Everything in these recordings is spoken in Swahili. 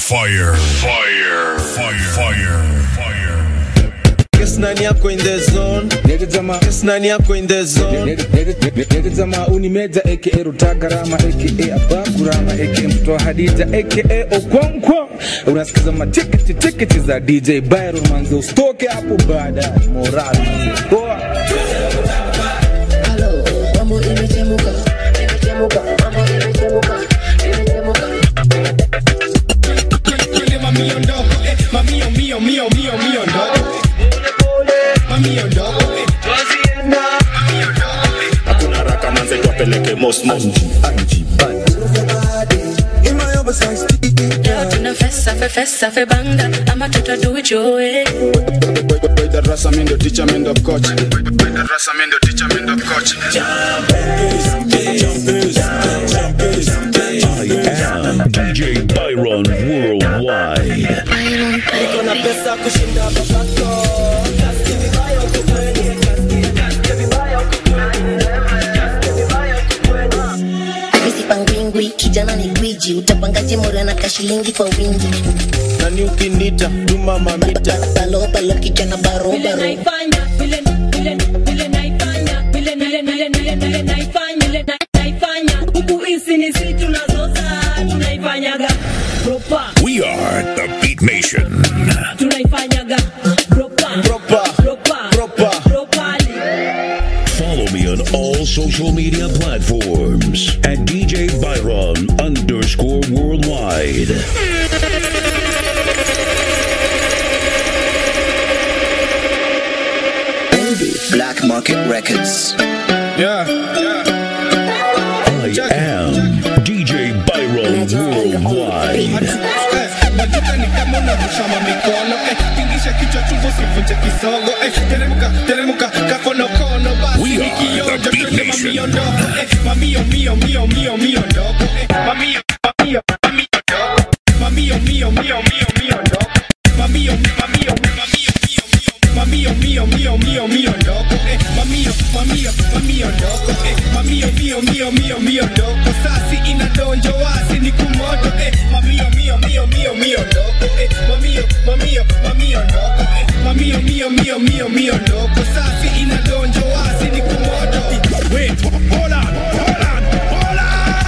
Fire. Fire. Fire. Fire. Fire. Guess nani yako in the zone Nigga Guess nani yako in the zone Nigga unimeza aka Rutagarama aka Abakurama aka mtoto wa Hadija aka Okonkwo unasikiza matikiti tikiti za DJ Byron manze usitoke hapo baada moral manze poa Halo, mambo imechemuka, imechemuka, mambo imechemuka, imechemuka. Twende mamio ndogo, eh, mamio mio mio mio mio ndogo. Mamio ndogo, eh, mamio ndogo, eh. hakuna raka manze twapeleke mosmos Yeah, tuna fesa fe fesa fe banga ama tuta do it your way. darasa mindo ticha mindo coach darasa mindo ticha mindo coach DJ Byron Worldwide. Byron, baby. misipangwingwi kijana ni gwiji utapangaje mora na kashilingi kwa wingi Nani ukinita Tuma mamita balobalo kijana barobaro naifanya vile vile vile naifanya vile vile vile vile vile naifanya vile na- naifanya huku hizi ni si tunazoza tunaifanyaga proper We are the Beat Nation. tunaifanyaga proper Proper. proper Proper. properly Follow me on all social media platforms at DJ Byron underscore worldwide. Black Market Records. yeah I am DJ Byron Worldwide. Majuka ni kama unarushama mikono eh, tingisha kichwa chungu usivunje kisogo eh, teremuka teremuka kakonokono basi We ni are kionjo the Beat twende Nation. mamio ndogo eh, mamio mio mio mio mio ndogo eh, mamio mamio mamio ndogo mamio mio mio mio mio ndogo mamio mamio mamio mio mio mamio mio mio mio mio ndogo eh, mamio mamio mamio ndogo eh, mamio mio mio mio mio ndogo sasi inadonjo wasi ni kumoto eh, mamio mio mio mio mio ndogo eh, mamio mamio mamio ndogo eh, mamio mio mio mio mio ndogo sasi inadonjo wasi ni kumoto wait hold on hold on hold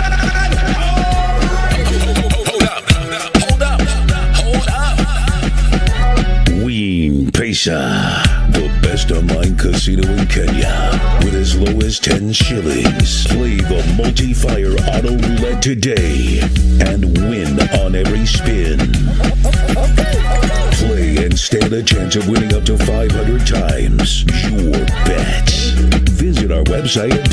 on Ween Pesa, the best online casino in Kenya, with as low as 10 shillings. Play the multi-fire auto roulette today and win on every spin. Play and stand a chance of winning up to 500 times your bets. Visit our website at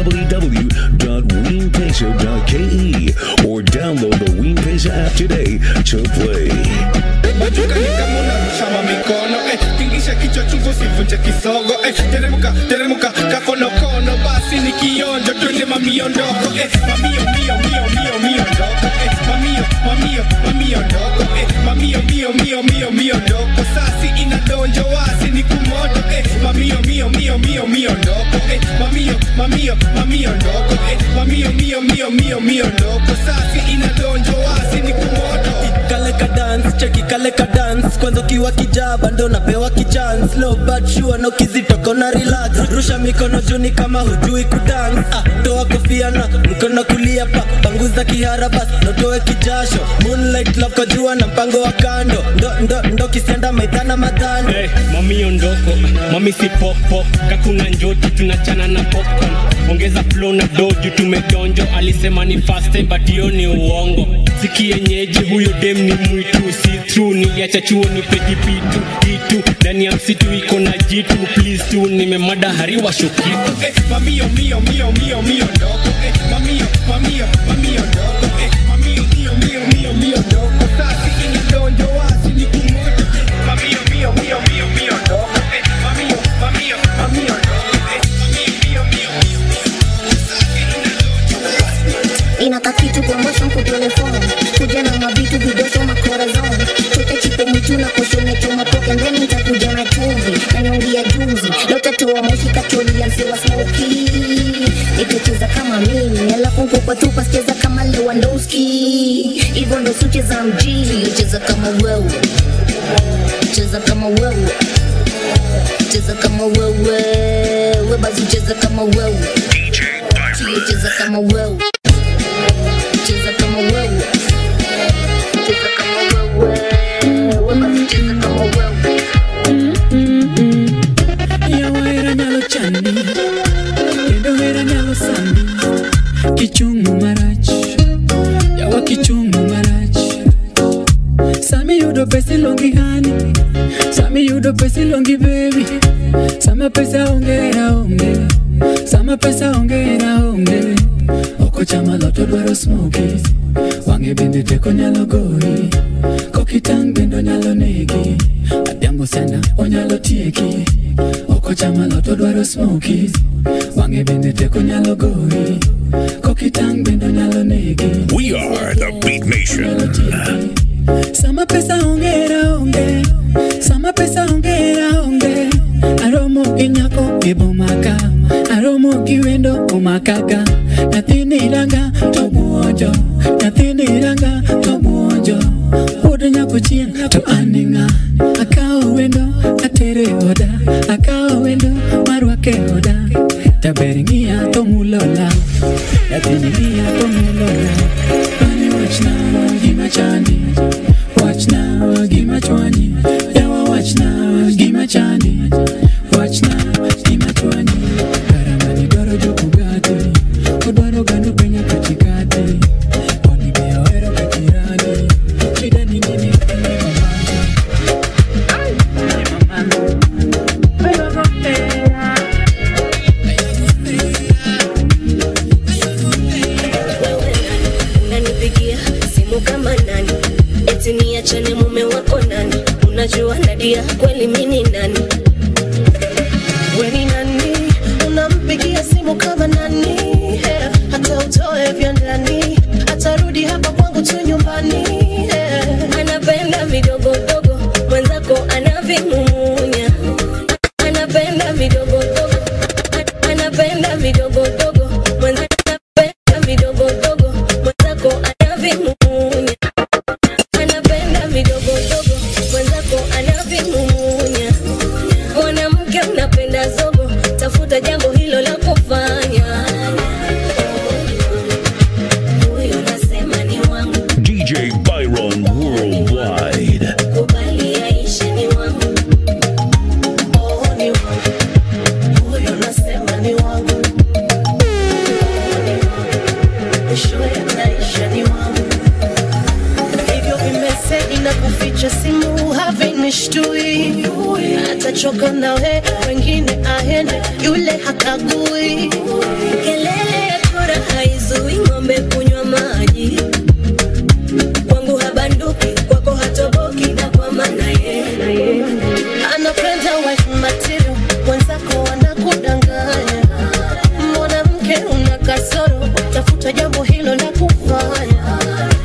www.weenpesa.ke or download the Ween Pesa app today to play. Majuka ni kama unarushama mikono eh, tingisha kichwa chungu usivunje kisogo eh, teremuka teremuka kakonokono basi ni kionjo twende mamio ndogo eh, mamio mio mio mio mio ndogo eh, mamio mamio mamio ndogo eh, mamio mio mio mio mio ndogo sasi inadonjo wasi ni kumoto eh, mamio mio mio mio mio ndogo eh, mamio mamio mamio ndogo eh, mamio mio mio mio mio ndogo sasi inadonjo wasi ni kumoto kale ka dance cheki kale ka dance kwanza ukiwa kijaba ndo napewa kichance low but sure na ukizitoka na relax rusha mikono juni kama hujui kudance ah, toa kofia na mkono kulia pa panguza kihara bas notoe kijasho moonlight love kwa jua na mpango wa kando ndo ndo ndo kisianda maidhana madhano Hey, mami ondoko mami si popo kakuna njoti tunachana na popcorn ongeza flow na doju tumedonjo alisema ni fast time but hiyo ni uongo sikienyeji huyo dem ni mwitu si true niliacha chuo ni pejipitu kitu ndani ya msitu iko na jitu please tu nimemada hariwa shukitu eh, mamio mio mio mio mio ndogo eh, mamio mamio mamio ndogo eh, mamio mio mio mio mio ndogo sasi inadonjo wasi ni kumoto eh, mamio mio mio mio mio ndogo eh, mamio mamio mamio ndogo eh, mamio mio mio mio mio sasi inadonjo wasi inaka kitu promotion kwa telefone kuja na mavitu vidosho makorazon chote chipo mwitu na koshone choma poke ndeni nitakuja na chumvi na nyongi ya juzi leo tatoa moshi katoli ya msewa smoky nitacheza kama mimi alafu nkukwa tupa sicheza kama Lewandowski hivyo ndo suche za mjini tuyocheza kama wewe cheza kama wewe cheza kama wewe we basi cheza kama wewe tuyocheza kama wewe cheza kama wewe cheza kama wewe we basi cheza kama wewe Yawahera nyalo chandi Kendo hera nyalo sandi Kichungu marach Yawa kichungu marach Sami yudo pesa ilongi hani Sami yudo pesa ilongi baby Sama pesa ongera onge Sama pesa ongera onge Oko chama loto dwaro smokies Wange bende teko nyalo goyi Kokitang bende onyalo negi Adhiambo sana onyalo tieki Oko chama loto dwaro smokies Wange bende teko nyalo goyi Kokitang bende onyalo negi We are the Beat Nation. Sama pesa ongera onge Sama pesa ongera onge Aromo gi nyako e bomaka Aromo gi wendo omakaka Nyathini ranga to buonjo Nyathini ranga to buonjo Pod nyako chieng' to an e ng'a Akawo wendo atere oda Akawo wendo marwake oda Taber ng'iya to mulola Nyathini ng'iya to mulola Mane wachna gima chandi Wachna gima chwanyi Yawa wachna gima chandi Wachna gima chwanyi Karamani dwaro joko gati Odwaro gano penya katikati Oni be ohero kachirani Shida ni nini kwenye mamati unanipigia simu kama nani eti niachane mume wako nani unajua nadia kweli mini nani weni nani unampigia simu kama nani yeah. hata utoe vya ndani atarudi hapa kwangu tu nyumbani yeah. anapenda vidogodogo mwenzako anavimumunya anapenda vidogodogo An- anapenda vidogodogo mwenzako anapenda vidogodogo mwenzako anavimumunya anapenda vidogodogo mwenzako anavimumunya mwanamke unapenda zogo tafuta jambo hilo la kufanya huyo nasema ni wangu DJ Byron Worldwide. kubali aishe ni wangu Oh, ni wangu. Huyo nasema ni wangu. Oh, ni wangu. Mwisho ya maisha ni wangu. Hivyo vimeseji na kuficha simu havinishtui atachoka nawe wengine aende yule hakagui kelele ya kura haizui ng'ombe kunywa maji kwangu habanduki kwako hatoboki na kwa maana ye anapenda wife material mwenzako anakudanganya mwanamke una kasoro tafuta jambo hilo la kufanya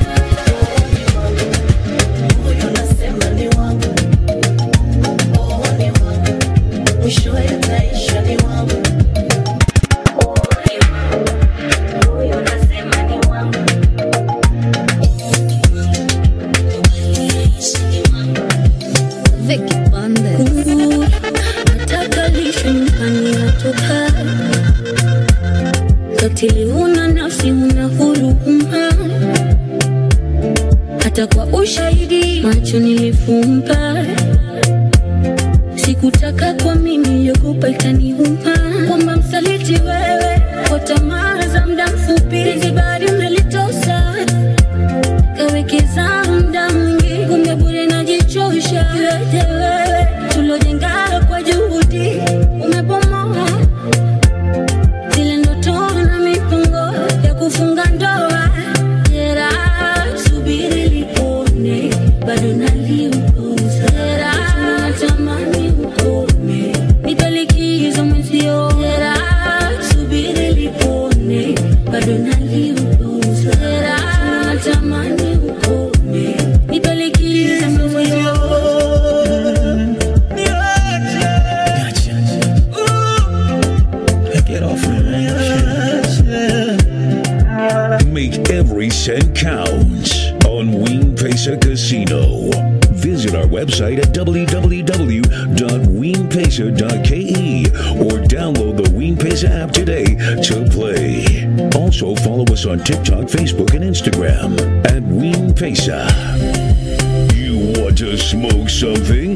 huyo nasema ni wangu oh, ni wangu mwisho yataisha ni wangu huyo nasema ni wangu Vicky Bandes. nataka lishe nyumbani natoka katili huna nafsi huna huruma hata kwa ushahidi macho nilifumba sikutaka kwa mimi yogopa ikaniuma kwamba msaliti wewe kwa tamaa za muda mfupi zibari umelitosa kawekeza muda mwingi kumbe bure najichosha iweje wewe tulojenga kwa juhudi umebomoa zile ndoto na mipango ya kufunga ndoa jera subiri lipone bado naliupuza jera natamani ukome nipelikizo mwenzio jera subiri lipone bado naliupuza Casino. Visit our website at www.weenpesa.ke or download the Weenpesa app today to play. Also follow us on TikTok, Facebook, and Instagram at Weenpesa. You want to smoke something?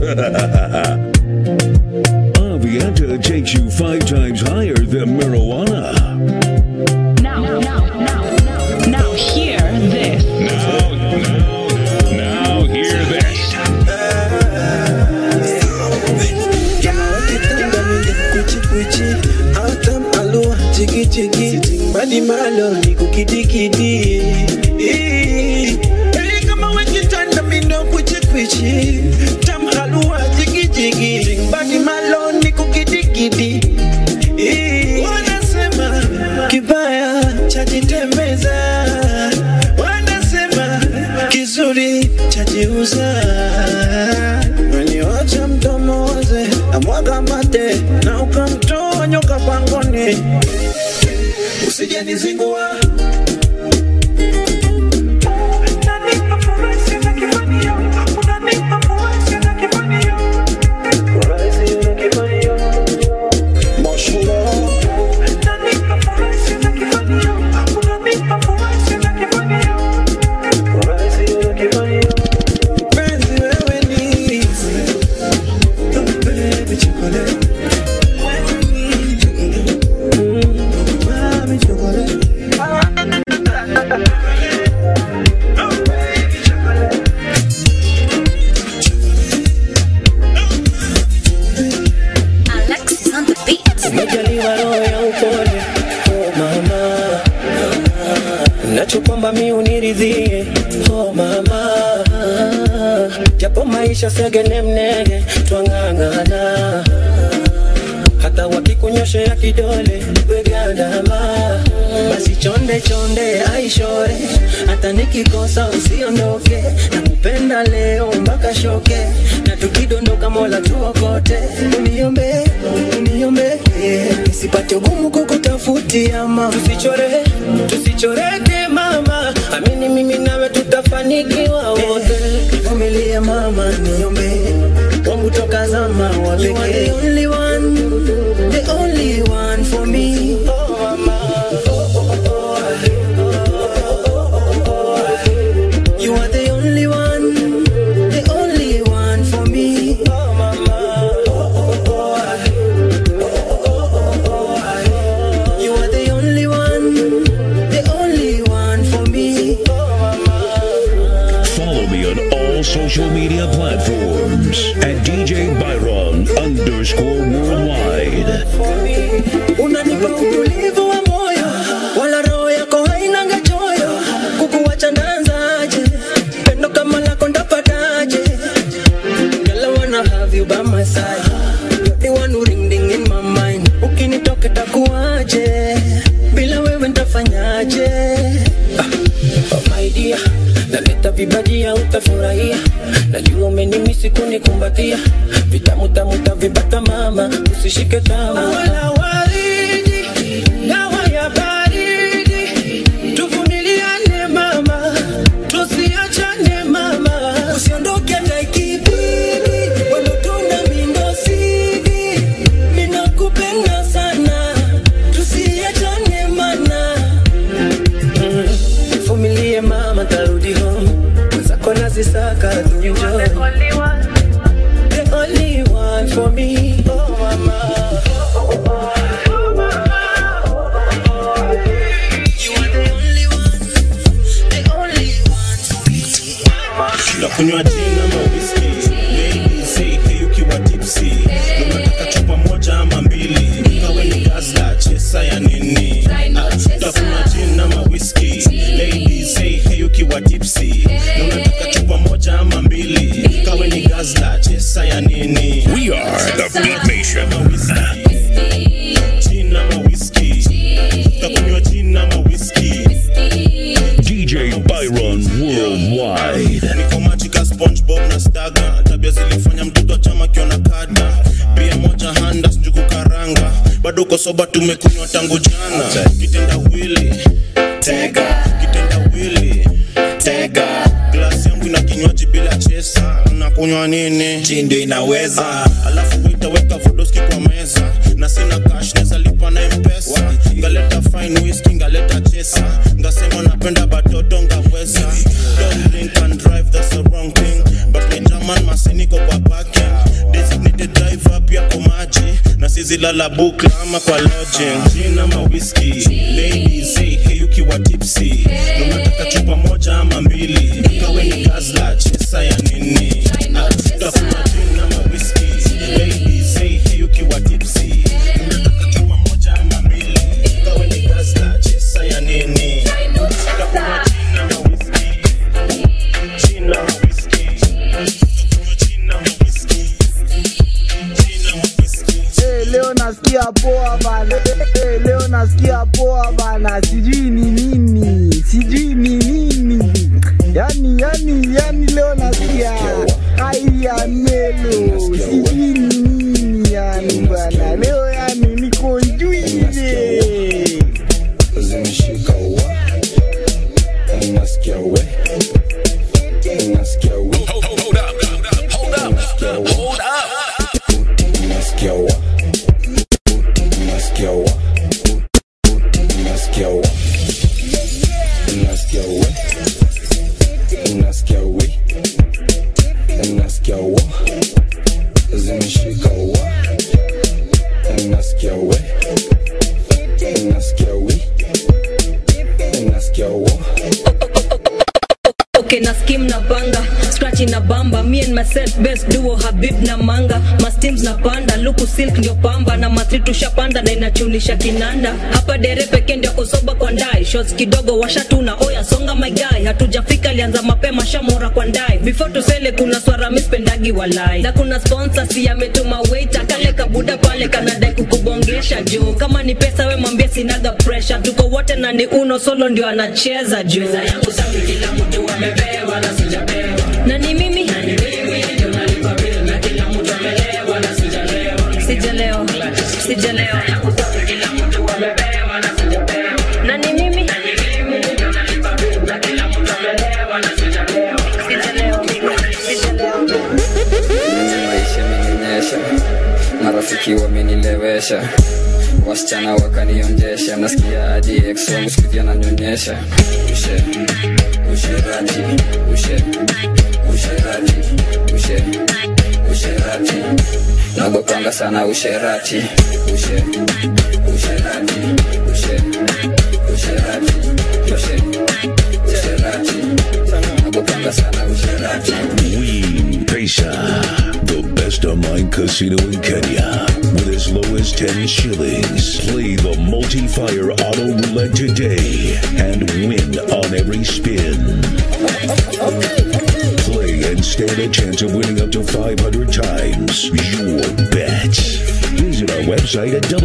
Avianta takes you five times higher than marijuana. Now, now, now, now, now, hear this. Now, now hear this. kuchi autam alua chiki chiki mbali malo ni kukidikidi Eh, kama wekitanda mindo kuchi kuchi tam halua chiki chiki mbali malo ni kukidikidi Eh, wanasema kibaya chajitembeza wanasema kizuri chajiuza Waniwacha mdomo waze amwaga mate na ukamtoa nyoka pangoni, usijenizingua Mpenzi wewe ni Baby chocolate Mami chocolate Alexis on the beat. Umejaliwa roho ya upole oh mama nachokwamba mi uniridhie oh mama japo maisha segene mnege twang'ang'ana hata wakikunyoshea kidole wegandama basi chonde chonde aishore hata nikikosa usiondoke nakupenda leo mpaka shoke na tukidondoka mola tuokote uniombe uniombe nisipate ugumu kukutafutia mama tusichore tusichoreke mama amini mimi nawe tutafanikiwa wote vumilie mama niombe wangu toka zama wa pekee. You are the only one, the only one for me. Oh, mama. You are the only one, the only one for me. Oh, mama. You are the only one, the only one for me. Follow me on all social media platforms at DJ Byron underscore worldwide. unanipa utulivu wa moyo wala roho yako hainanga choyo kukuwacha ndanzaje pendo kama lako ndapataje Girl, I wanna have you by my side You're the one who ring ding in my mind ukinitoka takuwaje bila wewe ntafanyaje ah, oh my dear naleta vibajia utafurahia najua umenimisi kunikumbatia vitamu tamu tavibata mama usishike tama wala waridi dawa ya baridi tuvumiliane mama tusiachane mama usiondoke hata ikibidi wendo tuna mindosidi minakupenda sana tusiachane mana Mm, vumilie mama tarudi home mwenzako nazisaka tuenjoy the only one for me oh mama nakunywa jina mawiski beibisi ukiwa tipsi unataka chupa moja ama mbili kawe ni gazla chesa ya nini takunywa jina mawiski beibisi ukiwa tipsi unataka chupa moja ama mbili kawe ni gazla chesa ya nini We are the Beat Nation. jina mawiski takunywa jina mawiski DJ Byron Worldwide. niko machika spongebob na staga tabia zilifanya mtoto wa chama kiona kada pia moja handa njugu karanga bado uko soba tumekunywa tangu jana kitenda wili tega kitenda wili tega glasi yangu ina kinywaji maji bila chesa unakunywa nini ndio inaweza Ah, alafu itaweka vodoski kwa meza na sina cash neza lipa na mpesa ngaleta fine whisky ngaleta chesa ngasema napenda batoto ngaweza don't drink and drive that's the wrong thing but me german masiniko kwa parking designated driver pia kwa maji na sizilala bukla ama kwa lodging gin ama whisky ladies hey, hey ukiwa tipsy na unataka chupa moja ama mbili ikawe ni gazla chesa ya nini Ah, utakunywa gin ama whisky ladies hey, hey ukiwa tipsy unataka chupa moja ama mbili ikawe ni gazla chesa ya nini utakunywa gin ama whisky gin ama whisky utakunywa gin ama whisky gin ama whisky Hey, leo nasikia poa bana. Hey, leo nasikia poa bana. Sijui ni nini, sijui ni nini. Yani, yani, yani leo nasikia haya melo, sijui ni nini yani bana. Leo yani niko njuize. zimeshika wa unasikia we unasikia we unasikia wa unasikia wa unasikia wa unasikia we unasikia we unasikia wa zimeshika wa unasikia we unasikia we unasikia wa okay na skim na banga scratch na bamba me and myself best duo habib na manga masteams na panda luku silk ndio pamba na matri tushapanda na inachunisha kinanda hapa dere pekee ndio kusoba kwa ndai shots kidogo washatuna oya songa my guy hatujafika lianza mapema shamora kwa ndai before tusele kuna swara mispendagi walai na kuna sponsor si ametuma waiter kale kabuda pale kanadai kukubongesha juu kama ni pesa we mwambie sinaga pressure tuko wote na ni uno solo ndio anacheza juu yangu safi kila mtu amepewa na sijapewa na ni mimi na ni mimi ndio nalipa bill na kila mtu amelewa na sijalewa sijalewa sijalewa yangu safi kila mtu amepewa na sijapewa na ni mimi na ni mimi ndio nalipa bill na kila mtu amelewa na sijalewa sijalewa sijalewa mimi maisha imeninyesha marafiki wamenilewesha wasichana wakanionjesha nasikia hadi ex wangu siku hizi ananyonyesha ushe usherati ushe usherati ushe usherati nagopanga sana usherati ushe usherati ushe usherati ushe usherati nagopanga sana usherati Ween Pesa, the best online casino in Kenya. With as low as 10 shillings. Play the multi-fire auto roulette today and win on every spin. Play and stand a chance of winning up to 500 times your bets. Visit our website at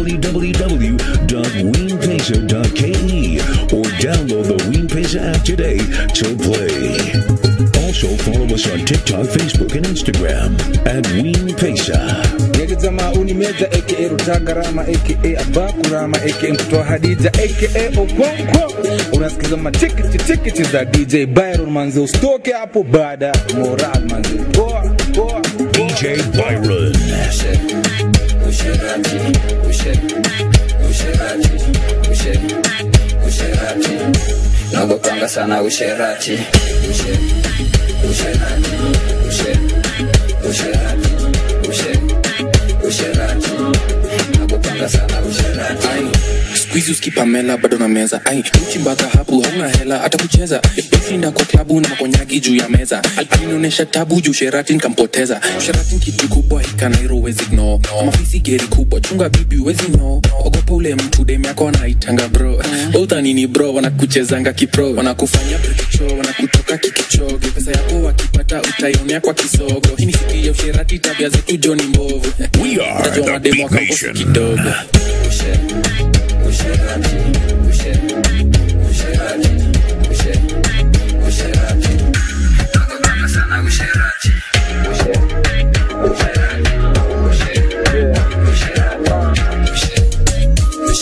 www.weenpesa.ke or download the Ween Pesa app today to play. Also, follow us on TikTok, Facebook, and Instagram at Ween Pesa. Yeke jamaa unimeza aka Rutagarama aka Abakurama aka mtoto wa Hadija aka Okonkwo. Unasikiza matikiti tikiti za DJ Byron manze, usitoke hapo baada ya moral manze. Poa poa. DJ Byron. usherati ushe usherati ushe usherati nagopanga sana usherati ushe usherati ushe usherati ushe usherati nagopanga sana usherati skuizi uskipamela bado na meza ai uchimbaka hapu hauna hela hata kucheza ushinda kwa klabu na makonyagi juu ya meza alinionyesha tabu juu sherati nikampoteza sherati ni kitu kubwa ikanairo wezi no mafisi geri kubwa chunga bibi wezi no ogopa ule mtu dem yako wanaitanga bro utanini bro wanakuchezanga kipro wanakufanya brikicho wanakutoka kikichoge pesa yako wakipata utaionea kwa kisogo hii ni siti ya usherati tabia zetu joni mbovu We are Utajua the mademu Big wakambosi Nation. kidogo ushe usherati ushe usherati ushe usherati nagopanga sana usherati ushe usherati ushe usherati ushe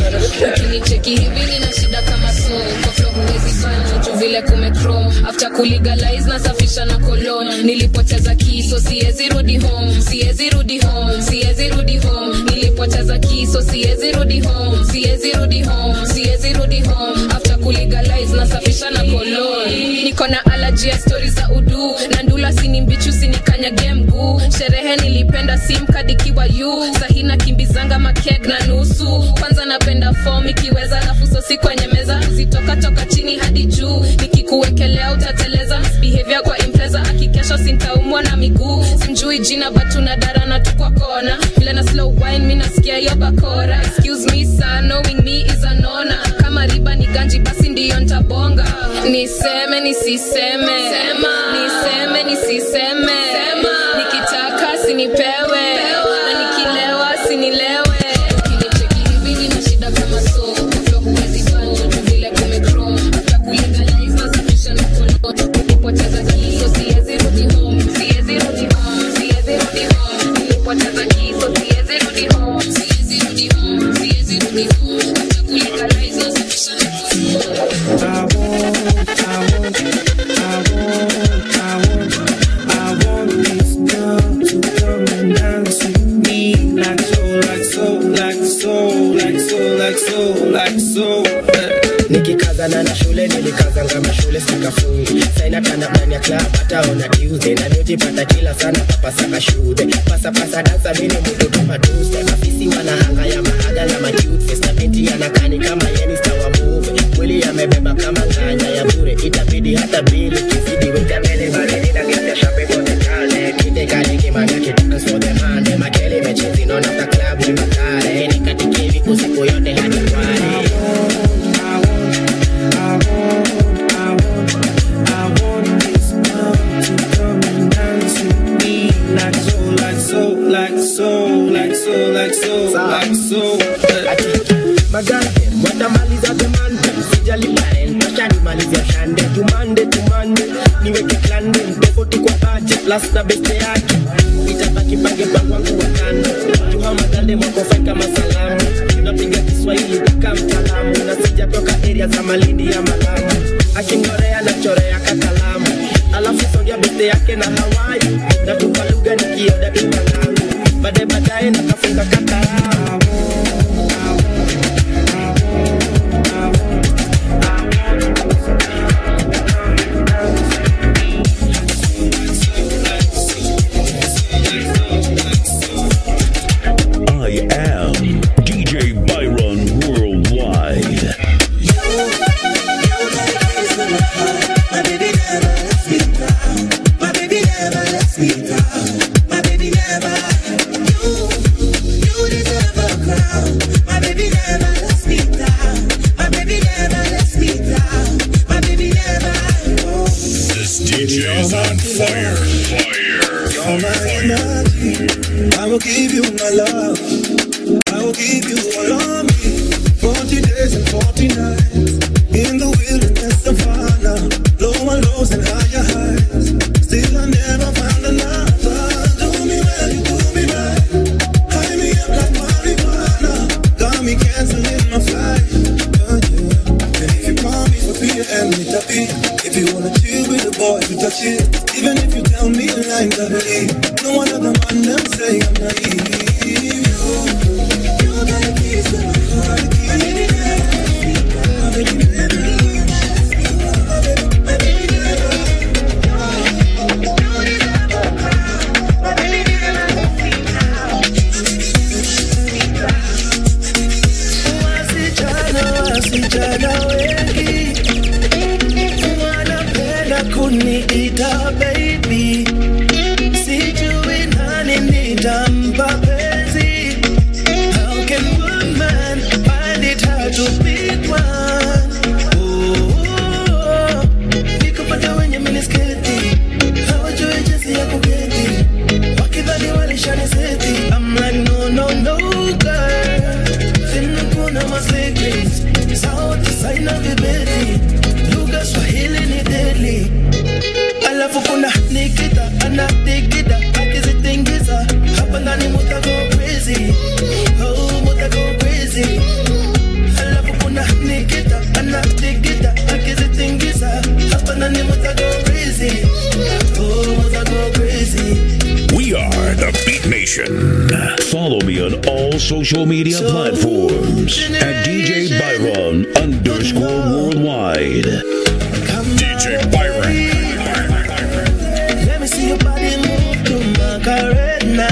ukinicheki hivi nina shida kama so kwa flow huwezi banjo juu vile kumechrome after kuli kulegalize nasafisha na kolon nilipoteza kiso siwezi rudi home siwezi rudi home siwezi rudi home nilipoteza kiso siwezi rudi home siwezi rudi home siwezi rudi home after kulegalize nasafisha na kolon niko na allergy ya stori za udu na ndula sini mbichu sinikanyage mguu sherehe nilipenda simkadikiwa yu sahina kimbizanga makeg na nusu kwanza napenda fom ikiweza alafu sosi kwenye meza zitoka toka chini hadi juu nikikuwekelea utateleza behavior kwa impreza akikesha sintaumwa na miguu simjui jina batuna dara na tukwa kona vile na slow wine mi nasikia hiyo bakora excuse me sir knowing me is a nona kama riba ni ganji basi ndiyo ntabonga niseme nisiseme niseme nisiseme nikitaka sinipewe na nikilewa sinilewe ukinicheki hivi nina shida kama so Flow huwezi banjo tu vile kumechrome. After kulegalize nasafisha na kolon. Nilipoteza kiso, siwezi rudi home. Siwezi rudi home. Siwezi rudi home. Nilipoteza kiso, siwezi rudi home. Siwezi rudi home. Siwezi rudi home. After kulegalize nasafisha na kolon. nikikazana na shule nilikazanga mashule sikafungi saina tanda ndani ya club hataona tuesday na nijipata kila sana papasaka shude pasapasa dansa mini mutu kama tuesday afisi wanahanga ya mahaga na matutfes na binti anakani kama yeni stawa move mwili yamebeba kama nganya ya bure itabidi hata bili kizidi weka mbele baridi na gesi ya shape for the kale kite kali kimanya kitaka for the mande makele mechezi nona ta club ni makale nikatikivi usiku yote hadi kwale magande watamaliza demande sijali parent washanimalizia shande tumande tumande niweke klande tofauti kwa budget plus na beste yake itabaki pange pangwangu wa kando juha magande mwakofai kama salamu napiga kiswahili kama mtaalamu na sijatoka area za malindi ya malamu akingorea na chorea kakalamu alafu songia beste yake na hawai natupa lugha nikioda tumangangu baadaye baadaye nakafunga kataramu I am DJ Byron Worldwide. This DJ is on fire. Fire. You're my energy. I will give you my love. I will give you all of me. 40 days and 40 nights. In the wilderness savannah. Lower lows and higher highs. Still I never found another. Do me well, you do me right. High me up like marijuana. Got me canceling my flight. Oh, yeah. And if you promise to be and meet a beat. If you wanna chill with the boys, you touch it. Even if you tell me lines, I believe. No one other man them say I'm naive. You, you got the keys to my heart. I need it now. I need it now. Wasichana, wasichana wengi wanapenda kuniita baby, sijui nani nitampa penzi. How can one man find it hard to pick one? Oh, nikupata wenye minisketi hawajui jinsi ya kuketi, wakidhani walishaniseti. I'm like no no no girl, sina kuna ma secrets, sauti saina vibeti, lugha Swahili ni deadly, alafu kuna Nation. Follow me on all social media platforms at DJ Byron underscore worldwide. DJ Byron. Let me see your body move to Macarena.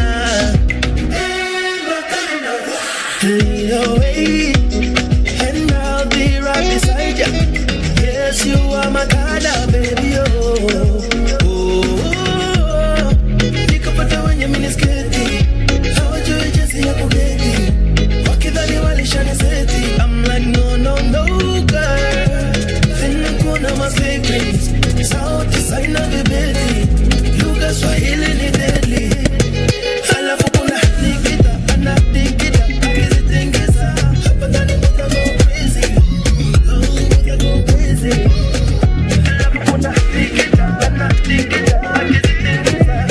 Lead away, and I'll be right beside ya. Yes, you are my kind of baby. Oh, oh, oh. Nikapata wenye minisketi, hawajui jinsi ya kuketi. Wakidhani walishaniseti. I'm like, no, no, no, girl. Tena kuna ma secrets. Sauti saina vibeti. Lugha Swahili ni deadly. Halafu kuna Nikita, ana Nikita, akizitingisa. Hapa ndani muta go crazy. Oh, muta go crazy. Halafu kuna Nikita, ana Nikita, akizitingisa.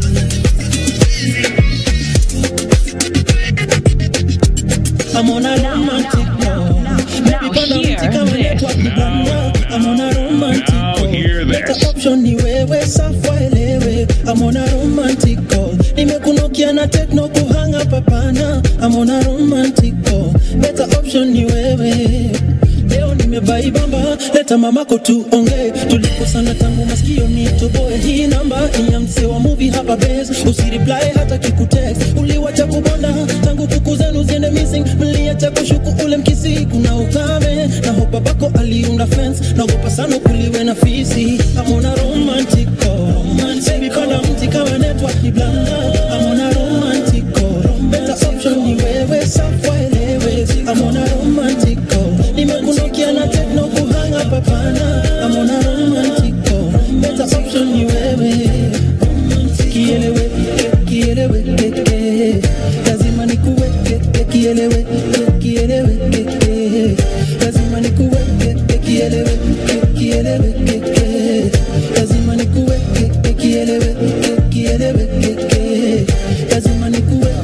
I'm on a romantic call. Baby, pana mti kama network ni blanda. I'm on a romantic call. Better option ni wewe, safa elewe. I'm on a romantic call. Nimekunokia na techno kuhanga papana. I'm on a romantic call. Better option ni wewe. Leo nimebaibamba, leta mamako tuongee. Tulikosana tangu masikio nitoboe. Hii namba ni ya msee wa movie hapa base. Usireply hata kikutext. Uliwacha kubonda tangu kuku zenu ziende missing. Mliacha kushuku ule mkisi, kuna ukame na hopa bako aliunda fence. Naogopa sana kuliwe na fisi. I'm on a romantic call. Baby, panda mti kama network ni blanda. I'm on a romantic call. Better option ni wewe, safa elewe. I'm on a romantic call. Nimekunokia na techno kuhanga papana. I'm on a romantic call. Better option ni wewe. Kielewe, kielewe, keke. Lazima nikuweke, kielewe, kielewe, keke. Lazima nikuweke, kielewe, kielewe, keke. Lazima nikuweke, kielewe, kielewe, keke. Lazima nikuweke.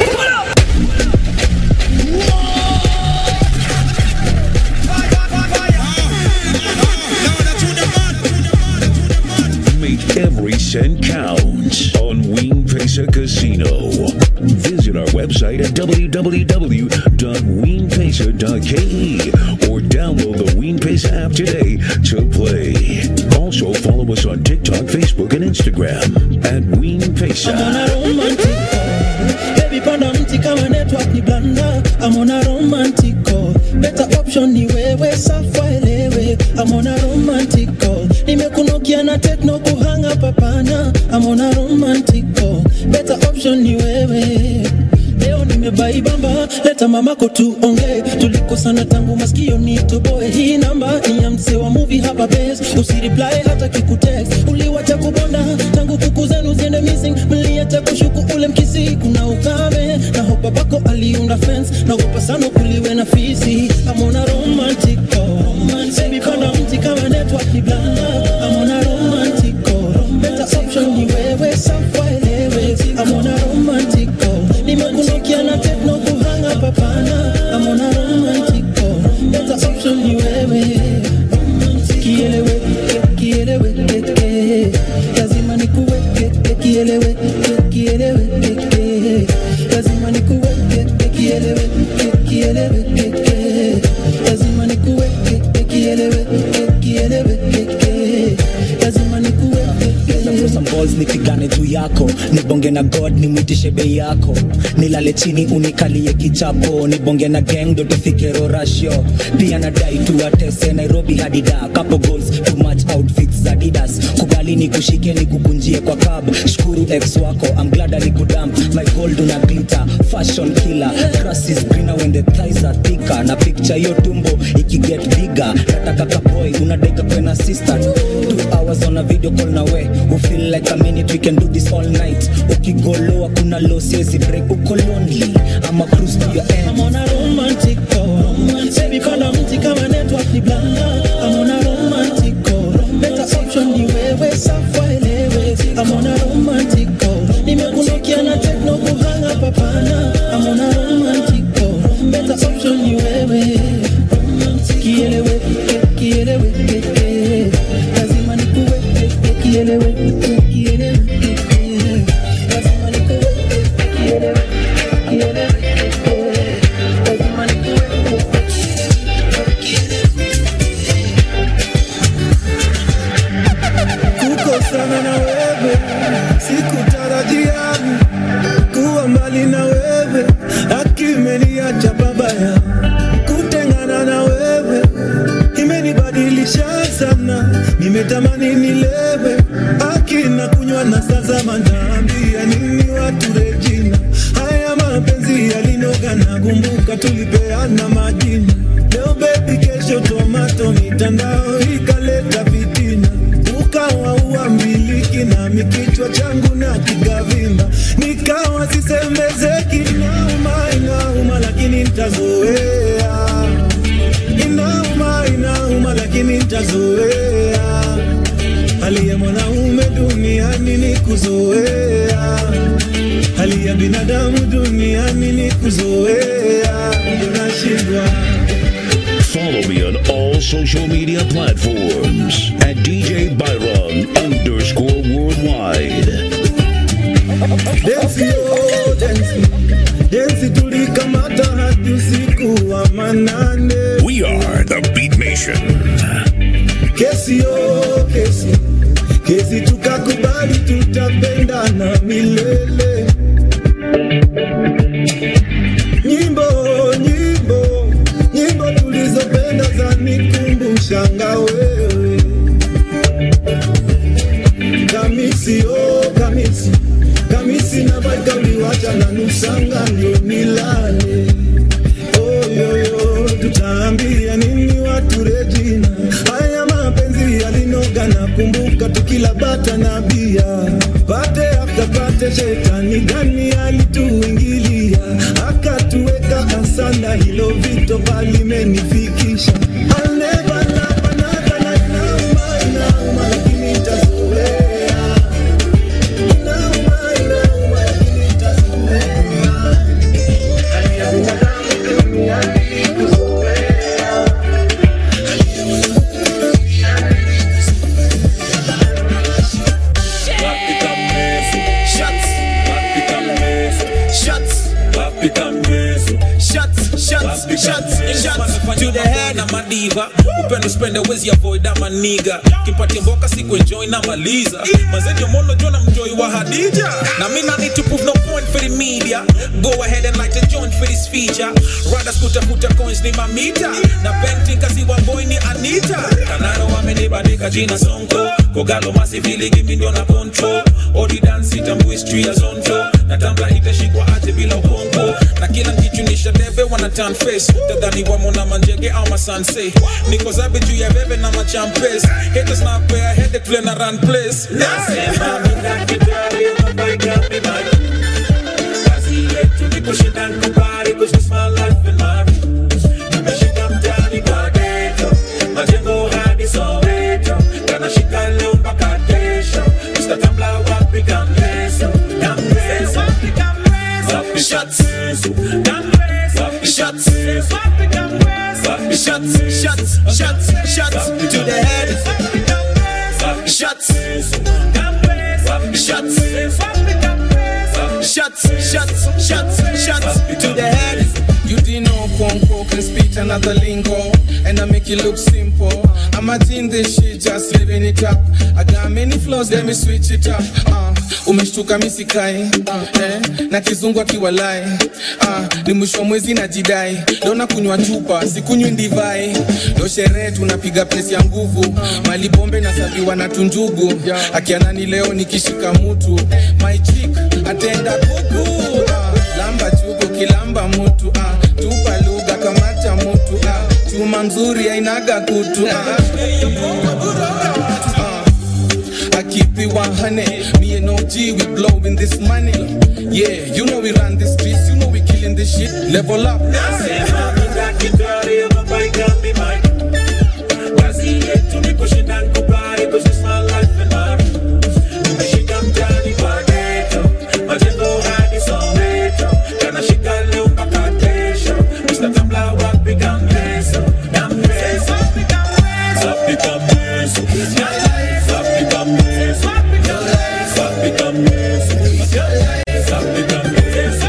Make every cent count on Wing Pesa Casino. Visit our website at www.weenpesa.ke or download the Ween Pesa app today to play. Also, follow us on TikTok, Facebook, and Instagram at Ween I'm on Pesa. a romantic call. Baby, panda mti kama network ni blanda. I'm on a romantic call. Better option ni wewe, safa elewe. I'm on a romantic call. Nimekunokia na techno kuhanga papana. I'm on a romantic call. Better option ni wewe. Leo nimebaibamba, leta mamako tuongee. Tulikosana tangu masikio nitoboe. Hii namba ni ya msee wa movie hapa base. Usireply hata kikutext. Uliwacha kubonda tangu kuku zenu ziende missing. Mliacha kushuku ule mkisi, kuna ukame na hopa bako aliunda fence. Naogopa sana kuliwe na fisi. I'm on a romantic call. Baby, panda mti kama network ni blanda. I'm on a romantic call. Better option ni wewe, safa elewe. I'm on a romantic call. Nimekunokia na techno kuhanga papana. I'm on a romantic call. Better option ni wewe. Kielewe, kielewe, keke. Lazima nikuweke, kielewe, kielewe, keke. Lazima nikuweke, kielewe, kielewe, keke. Lazima nikuweke, kielewe, kielewe, keke. Lazima nikuweke. some balls nipigane juu yako nibonge na god nimwitishe bei yako nilale chini unikalie kichapo nibonge na gang ndo tufike rorasho pia nadai tuwatese nairobi hadi da couple goals too much outfits za didas kubali nikushike nikukunjie kwa cab shukuru ex wako I'm glad alikudamp my gold una glitter fashion killer grass is greener when the thighs are thicker na picture hiyo tumbo ikiget bigger nataka kaboy unadeka kwena sister two hours on a video call na we who feel like a minute we can do this all night ukigoloa kuna low siezi break uko lonely ama cruise to your end I'm on a romantic call. Baby, panda mti kama network ni blanda. I'm on a romantic call. Better option ni wewe, safa elewe. I'm on a romantic call. Nimekunokia na techno kuhanga papana. I'm on a romantic call. Better option ni wewe. Kielewe, kielewe, keke. Lazima nikuweke, kielewe, kielewe, keke. Lazima nikuweke, jana tulipeana majina leo bebi kesho tomato mitandao ikaleta vitina ukawa uambiliki nami kichwa changu na kikavimba nikawa sisemezeki inauma inauma lakini ntazoea inauma inauma lakini ntazoea hali ya mwanaume duniani ni kuzoea hali ya binadamu duniani ni kuzoea ndio nashindwa Follow me on all social media platforms at DJ Byron underscore worldwide. densi yo densi densi tulikamata hadi usiku wa manane We are the Beat Nation. kesi yo kesi kesi tukakubali tutapendana milele nyimbo nyimbo nyimbo tulizopenda za nikumbushanga wewe kamisi oh kamisi kamisi na baikauliwacha na nusanga ndio nilale oyoyo tutaambia nini watu rejina haya mapenzi yalinoga na kumbuka tukila bata na bia pate after pate shetani gani alituingilia akatuweka asanda hilo vito palimenifikisha I'll never love another like nauma, inauma, lakini nitazoea. Inauma, inauma, lakini nitazoea. Hali ya binadamu duniani ni kuzoea. to the head na madiva upendo spende wezi avoid ama niga kimpatia mboka siku enjoy na maliza mazenjo mono jona mjoi wa hadija na mina need to prove no point for the media go ahead and light a joint for this feature riders kutafuta coins ni mamita na painting kasi wa boy ni anita kanaro wamenibandika jina sonko kogalo masivili gimi ndio na control odi dance itambu history ya zonto na tambla itashikwa aje bila ukongo na kila kichunisha debe wana turn face tadhani wamo na manjege au masanse niko zabe juu ya bebe na machampes haters na pea headache vile na run place nasema mina kitari unabaika mimani kazi yetu ni kushinda nkubari cause my life in my roots nimeshika mtani kwa ghetto majengo hadi Soweto kanashika leo mpaka kesho Mr. Tambla wapi kamleso kamleso wapi kamleso wapi shots kamleso wapi shots wapi kamleso wapi shots shots shots shots to the head wapi shots kamleso wapi shots wapi kamleso shots shots shots shots to the head You didn't know Kwonko can speak another lingo And I make it look simple I'm a in this shit, just living it up I got many flaws, let me switch it up uh, Umeshtuka misikai uh, eh, na kizungu akiwalai uh, ni mwisho wa mwezi na jidai Leo na kunywa chupa, sikunywi ndivai Leo sherehe tunapiga pesi ya nguvu Mali bombe na sabiwa na tunjugu Akianani leo nikishika mutu My chick, atenda kuku uh, Lamba chuku kilamba mutu uh, Tupa lugha kamata mutu uh, Chuma mzuri ainaga kutu uh, I keep it 100. Me and OG, we blowing this money. Yeah, you know we run the streets, you know we killing this shit. Level up. Nasema mina kitari unabaika mimani kazi yetu ni kushinda nkubari cause it's my life in my roots nimeshika mtani kwa ghetto majengo hadi Soweto kanashika leo mpaka kesho Mr. Tambla wapi kamleso kamleso wapi kamleso wapi kamleso wapi kamleso wapi kamleso wapi kamleso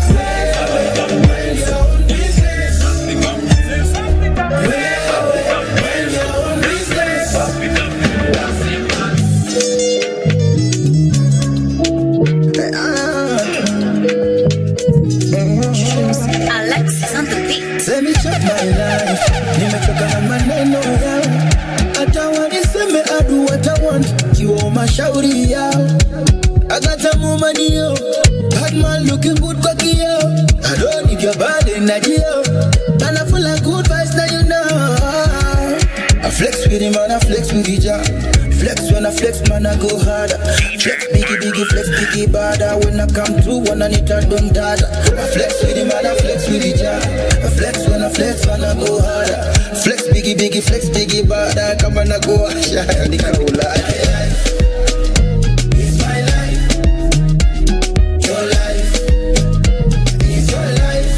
Alexis on the beat. Let me check my life. Nimechoka na maneno yao, hata waniseme adu watawan kiwa mashauri yao. I got a woman yo, bad man looking good kwa kioo. I don't need your your body, Najio. And I feel like good vibes, now you know. I flex with him and I flex with the jar. Flex when I flex, man, I go harder. Flex biggie, biggie, flex biggie, bada. When I come through, when I need to done dada. I flex with him and I flex with the jar. I flex when I flex, man, I go harder. Flex biggie, biggie, flex biggie, bada. Come on, I go harder. The cool life. It's my life. Your life. It's your life.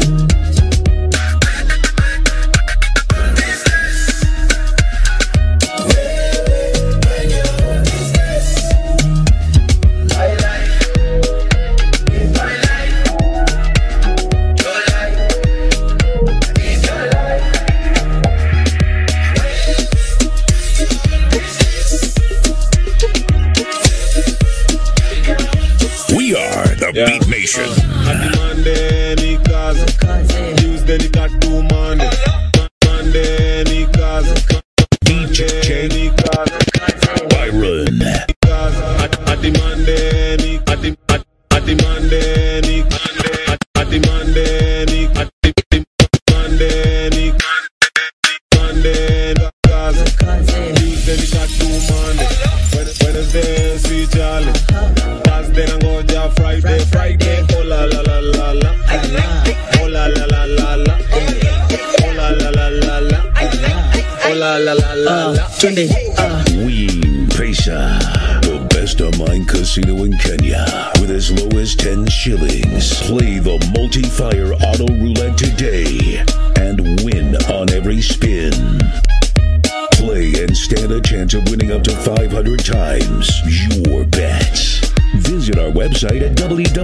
We are the Beat Nation. Ati Monday ni kazi, Tuesday ni katu Monday, Monday ni kazi, Monday ni kazi, Byron. Ati- Ati Monday ni ati ati- ati Monday ni ati- ati Monday ni ati ati Monday ni Monday ni kazi, Tuesday ni katu Monday, Wed- Wednesday si jali, Thursday nangoja Friday, Friday oh la la la la la, oh la la la la la, oh la la la la la, oh la la la la la. Twende. Ween Pesa, the best online casino in Kenya, with as low as 10 shillings. Play the multi-fire auto roulette today and win on every spin. Play and stand a chance of winning up to 500 times your bets. Visit our website at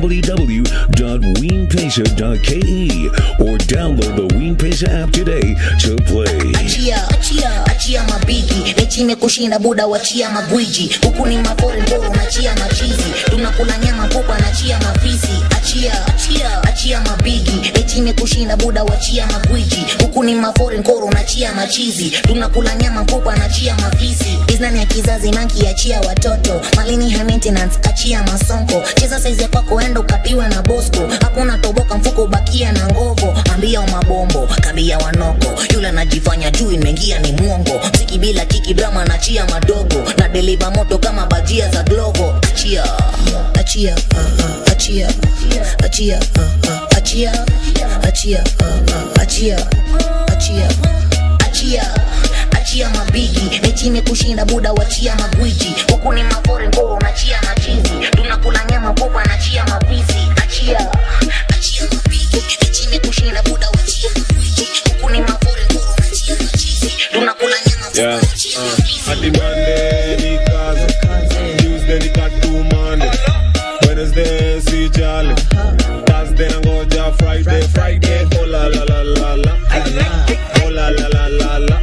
www.weenpesa.ke or download the Ween Pesa app today to play. achia achia achia mabigi mechi imekushinda buda wachia magwiji huku ni mafore mboro nachia machizi tunakula nyama popa nachia mafisi achia achia achia mabigi mechi imekushinda buda wachia magwiji huku ni mafore nkoro nachia machizi tunakula nyama popa nachia mafisi iznani ya kizazi manki achia watoto malini high maintenance achia masonko cheza saizi ya kwako enda ukatiwe na bosco hakuna toboka mfuko ubakia na ngovo ambia wa mabombo kambia wanoko yule anajifanya juu imeingia ni mwongo mziki bila kiki drama nachia madogo na deliva moto kama bajia za glovo achia achia uh, uh, achia achia uh, uh, achia achia uh, uh, achia achia achia achia mabigi mechi imekushinda buda wachia magwiji huku ni mafore ngoro nachia machizi tunakula nyama popa nachia mapisi achia achia mabigi mechi imekushinda buda wachia magwiji huku ni mafore ngoro nachia machizi tunakula nyama Yeah. Uh, ati Monday ni kazi, Tuesday ni katu Monday, Wednesday si jali, Thursday nangoja Friday, Friday oh la la la la la, oh la la la la la,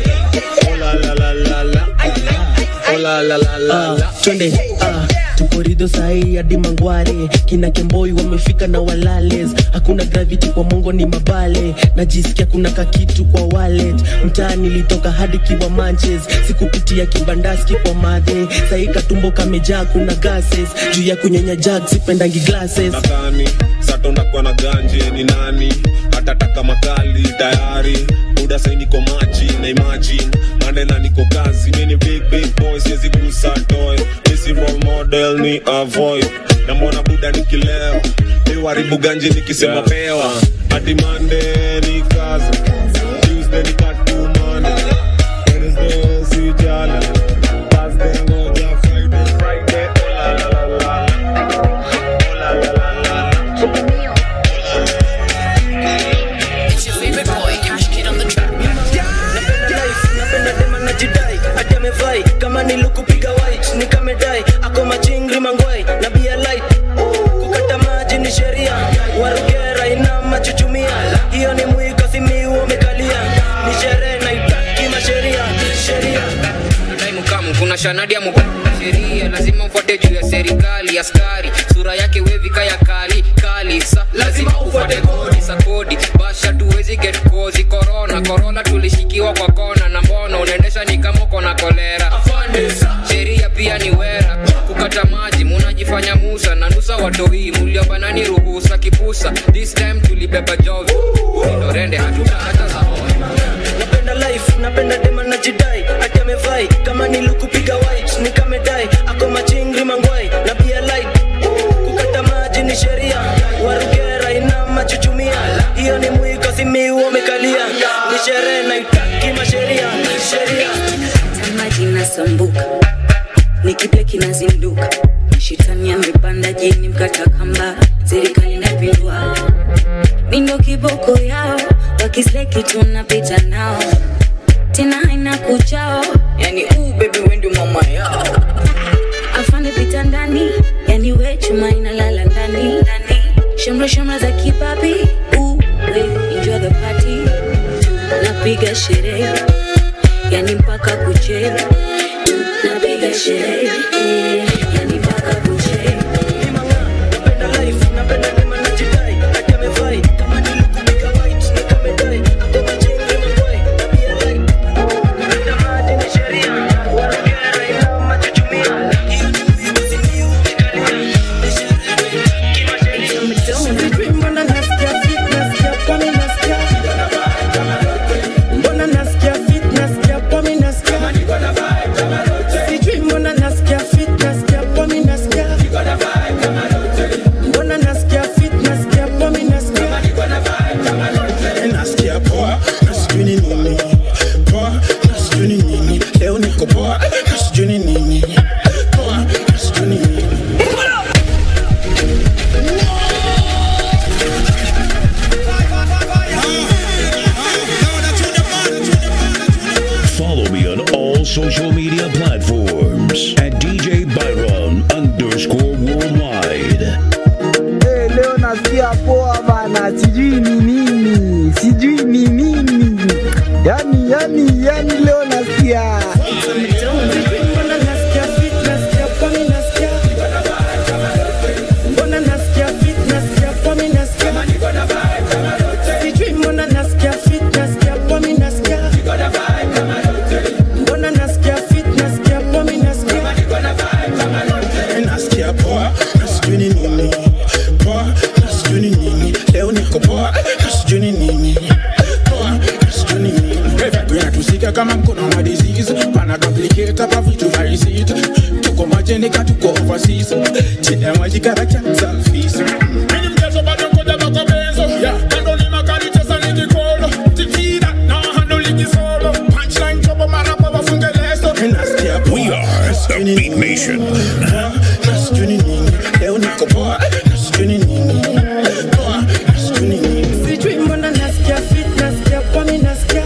oh la la la la la, oh la la la la la. twende ah, tuko rido sahii hadi mangware kina kemboi wamefika na walales hakuna gravity kwa mongo ni mabale najisikia kuna kakitu kwa wallet mtaa nilitoka hadi kiwa manches sikupitia kibandaski kwa madhe sahii katumbo kamejaa kuna gases juu ya kunyenya jag sipendangi glasses nadhani sato ndakuwa na ganje ni nani atataka makali tayari muda sai niko maji na imagine mandela niko kazi mini big big boy siwezi gusa toy misi role model ni avoid na mbona buda nikileo iwaribu ganje nikisema pewa hadi Monday ni kazi Tuesday ni katumane Wednesday si jala Thursday ngoja Friday Friday oh la la la la oh la la la la It's your favorite boy, Cash Kid on the track. napenda life napenda dema najidai ati amevai kama nilukupiga white nikamedai ako machingri mangwai na bia light kukata maji ni sheria warugera ina machuchumia hiyo ni mwiko simiu umekalia ni sherehe naitaki masheria sheria Time come, kuna shanadi ya mupa sheria lazima ufuate juu ya serikali askari sura yake wevika ya kali kali sa lazima ufuate kodi sa kodi basha tuwezi get kozi korona korona tulishikiwa kwa kona na mbona unaendesha ni kama uko na kolera sheria pia ni wera kukata maji munajifanya musa na nusa watoi muliobanani ruhusa kipusa this time tulibeba jovi indorende hatuta hata za napenda life napenda dema na jidai ati amevai kama nilukupiga white nikamedai ako machingri mangwai na pia light kukata maji ni sheria warugera ina machuchumia hiyo ni mwiko simiu wamekalia ni sherehe naitaki masheria sheria maji nasumbuka nikiple kinazinduka shitani amepanda jini mkata kamba serikali napindua mindo kiboko yao wakisleki tunapita nao tena haina kuchao yani uu bebi wendi mama yao afande pita ndani yani we chuma inalala ndani ndani shamra shamra za kipapi uu we enjoy the party napiga sherehe yani mpaka kuche napiga sherehe yani mpaka kuche Mbona nasikia fit, nasikia poa, mi nasikia. Mbona nasikia fit, nasikia poa, mi nasikia. Sijui mbona nasikia fit, nasikia poa, mi nasikia. Mbona nasikia fit, nasikia poa, mi nasikia. nasikia poa na sijui ni nini poa na sijui ni nini leo niko poa na sijui ni nini poa na sijui ni nini Follow me on all social media platforms at DJ Byron underscore worldwide. Eh, leo nasikia poa bana, sijui ni nini, sijui ni nini. Yani, yani, yani leo nasikia Mbona nasikia fit, nasikia poa, mi nasikia. Mbona nasikia fit, nasikia poa, mi nasikia. Sijui mbona nasikia fit, nasikia poa, mi nasikia. Mbona nasikia fit, nasikia poa, mi nasikia. nasikia poa na sijui ni nini poa na sijui ni nini leo niko poa na sijui ni nini poa na sijui ni nini Vibe inatusika kama mkono wa disease pana complicate hapa vitu vaisit tuko majenika tuko overseas chini ya maji karacha selfies Mimi mchezo bado ngoja bako benzo yeah kando ni makali chesa ni kikolo tikida na handle ligi solo punchline chopo mara kwa wafunge leso nasikia poa We are the Beat Nation. na sijui ni nini leo niko poa na sijui ni nini poa na sijui ni nini Sijui mbona nasikia fit, nasikia poa, mi nasikia.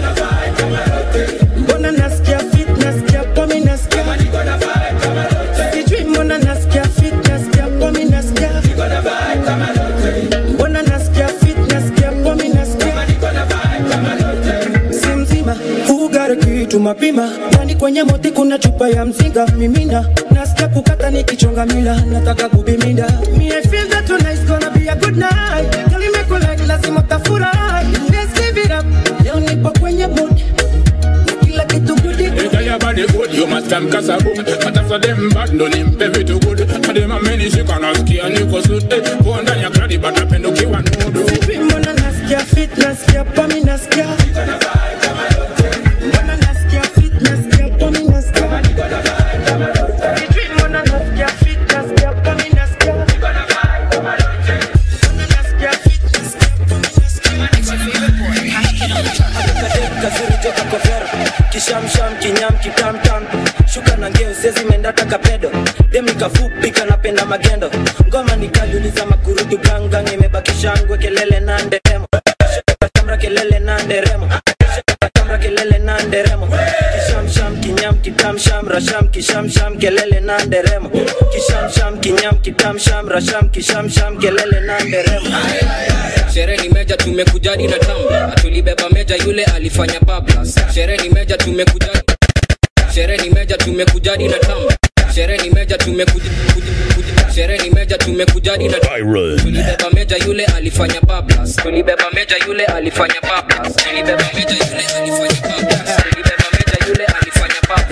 Mbona nasikia fit, nasikia poa, mi nasikia. Sijui mbona nasikia fit, nasikia poa, mi nasikia. Mbona nasikia fit, nasikia poa, mi nasikia. Si mzima, ugare kitu mapima ndani kwenye moti kuna chupa ya mzinga mimina nasikia kukata nikichonga mila nataka kubiminda Me, I feel that tonight's gonna be a good night Girl, you make me like lazima utafurahi Let's give it up leo nipo kwenye mood na kila kitu goody Ita ya body good, you must come kasa boom But after them bad, ndo nimpe vitu good Hadi mameni shika nasikia niko suit Eh, Poa ndani ya kradi, but napenda ukiwa nudu Sijui mbona nasikia fit, nasikia poa, mi nasikia Mbona nasikia fit, nasikia poa, mi nasikia Sijui mbona nasikia fit, nasikia poa, mi nasikia Mbona nasikia fit, kazuri toka kwa vero kishamsham kinyam kitamtam shuka na ngeo sezi mendata kapedo demi kafupi kanapenda magendo ngoma nikaliuliza makurutu gangang imebakisha ngwe kelele na nderemo tamra kelele na nderemo tamra kelele na nderemo kishamsham kinyam kitamsham rasham kishamsham kelele na nderemo kishamsham kinyam kitamsham rasham kishamsham kelele na nderemo sherehe ni meja tumekujadi na tamba tulibeba meja yule alifanya bablas sherehe ni meja tumekujadi sherehe ni meja tumekujadi na tamba sherehe ni meja tumekuja kuja- kuja- sherehe ni meja tumekujadi na Byron. tulibeba meja yule alifanya bablas tulibeba meja yule alifanya bablas tulibeba meja yule alifanya bablas tulibeba meja yule alifanya bablas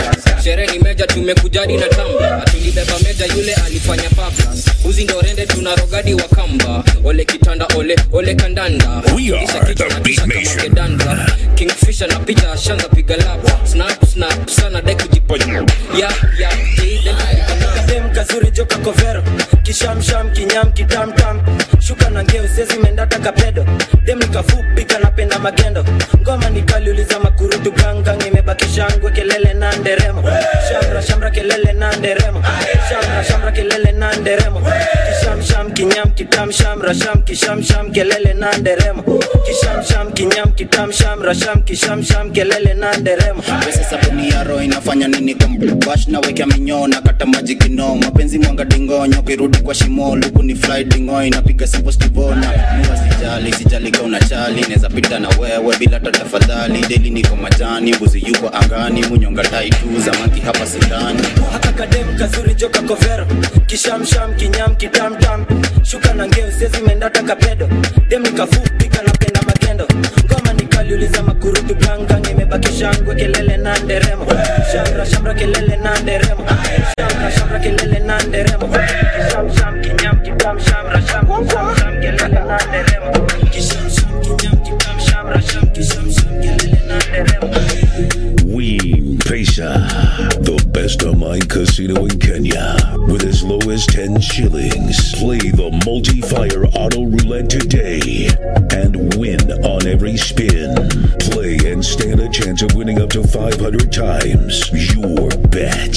sherehe ni meja tumekujadi na tamba tulibeba meja yule alifanya pablas uzi ndo rende tuna rogadi wa kamba ole kitanda ole ole kandanda We are Kisha kichwa the na Beat kisha kama Nation. kedanda. kingfisher na picha ashanza piga lap snap snap sana dai kujiponya ya ya kadem kazuri joka kovero kishamsham kinyam kitamtam shuka na ngeo sezi mendata kapedo dem nikafupi kanapenda magendo ngoma nikaliuliza makurutu gangang imebaki shangwe kelele na nderemo shamra shamra kelele na nderemo shamra shamra kelele na nderemo kishamsham kinyam kitam shamra sham kishamsham kelele na nderemo kishamsham kinyam kitam shamra sham kishamsham kelele na nderemo pesa sabuni ya roho inafanya nini kwa bash na wekea minyoo na kata maji kino mapenzi mwanga dingonyo kirudi kwa shimo luku ni fly dingo inapiga simple stivona mua sijali sijali ka unachali neza pita na wewe bila hata tafadhali deli niko majani mbuzi yuko angani munyonga tai tu zamaki hapa sidani haka kadem kazuri joka kovero kishamsham kinyam kitamtam shuka na ngeo sezi mendata kapedo dem nikafupi kanapenda magendo ngoma nikaliuliza makurutu gangang imebaki shangwe kelele na nderemo shamra shamra kelele na nderemo shamra shamra kelele na nderemo kishamsham kinyam kitam shamra sham sham sham kelele na nderemo kishamsham kinyam kitam shamra sham kishamsham kelele na nderemo Ween Pesa, the best online casino in Kenya. With as low as 10 shillings. Play the multi fire auto roulette today and win on every spin. Play and stand a chance of winning up to 500 times your bet.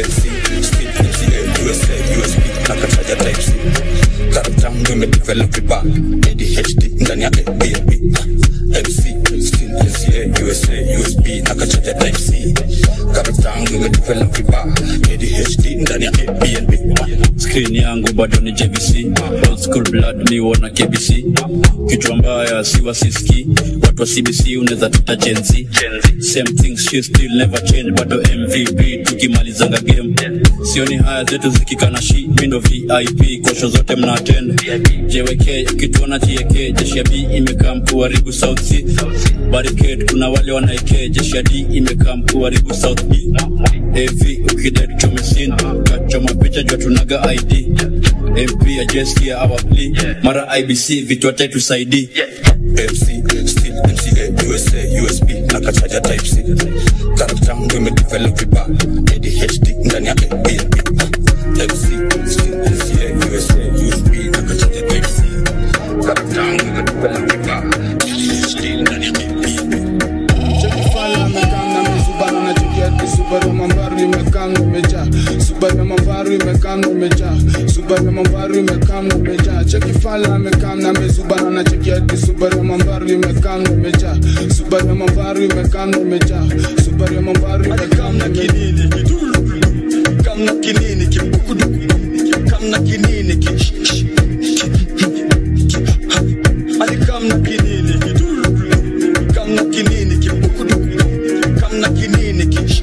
nakataja type C karakta yangu imedevelop vibaya ADHD ndani ya ABB MC still NCA USA USB nakachaja type C karakta yangu imedevelop vibaya ADHD ndani ya ABNB screen yangu bado ni jvc old school blood miwona kbc kichwa mbaya siwa siski watu wa cbc unaweza tuta jenzi same things she still never change bado mvp tukimalizanga game sioni haya zetu zikikana shi mindo vip kosho zote mna attend jwk ukituona tieke jeshi ya b imekaa mkuharibu south c barricade kuna wale wanaeke jeshi ya d imekaa mkuharibu south b av ukidai tuchome sin kachoma picha jua tunaga id mp ajeskia awapli mara ibc vitu atatusaidi MC still NCA USA USB nakachaja type C karakta yangu imedevelop vibaya ADHD ndani ya ABNB MC still NCA USA USB nakachaja type C karakta yangu imedevelop vibaya ADHD ndani ya Fala amekaa na misubana na chikiati Subaru mambaru imekaa na imejaa Subaru ya mambaru imekaa na imejaa Subaru ya mambaru imekaa na imejaa Cheki fala amekaa na misubana na chikiati Subaru ya mambaru imekaa na imejaa Subaru ya mambaru imekaa na imejaa Subaru ya mambaru imekaa na kinini kamna kinini kibukudu kamna kinini ki ali kamna kinini kamna kinini kibukudu kamna kinini ki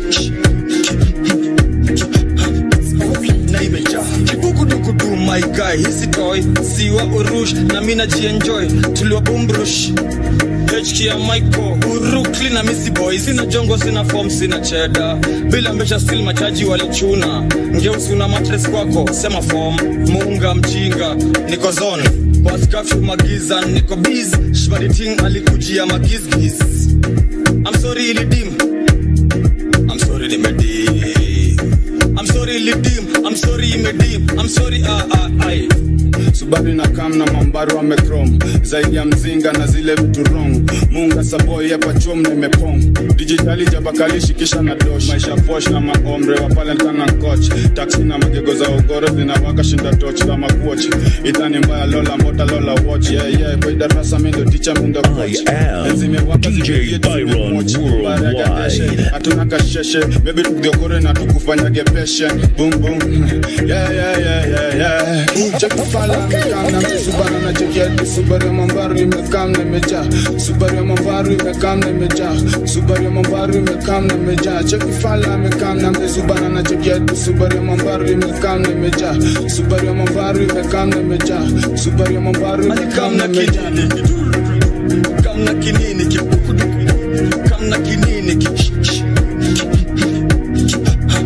na imejaa kibukudukudu my guy hisi toy siwa urush na mina jienjoy tuliwa bumbrush HK ya Michael Urukli na Missy Boy Sina jongo, sina form, sina cheda Bila mbesha still machaji walichuna Ngeusi una matres kwako, sema form Muunga mjinga, niko zone Boss curfew magiza, niko biz Shbadi ting alikujia magizgiz I'm sorry ilidim I'm sorry limedim I'm sorry ilidim I'm sorry imedim I'm sorry ah ah ai Subaru na kam na mambaru amekrom zaidi ya mzinga na zile vitu wrong munga saboi hapa chom na imepong dijitali jabakalishi kisha na dosh maisha posh na maomre wa Valentine na coach taxi na magego za ugoro zinawaka shinda toch kama coach itani mbaya lola mbota lola watch yeah yeah kwa darasa mindo teacher mindo coach DJ Byron Worldwide. hatuna kasheshe baby tukiokore na tukufanyage patient boom boom yeah yeah yeah yeah yeah check fala amekaa na misubana na cheki Subaru ya mambaru imekaa na imejaa Subaru ya mambaru imekaa na imejaa Subaru ya mambaru imekaa na imejaa cheki fala amekaa na misubana na cheki Subaru ya mambaru imekaa na imejaa Subaru ya mambaru imekaa na imejaa Subaru ya mambaru imekaa na imejaa kamna kinini kibukudu kamna kinini ki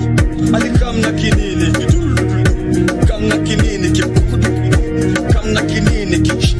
kamna kinini kamna kinini ki kamna kinini ki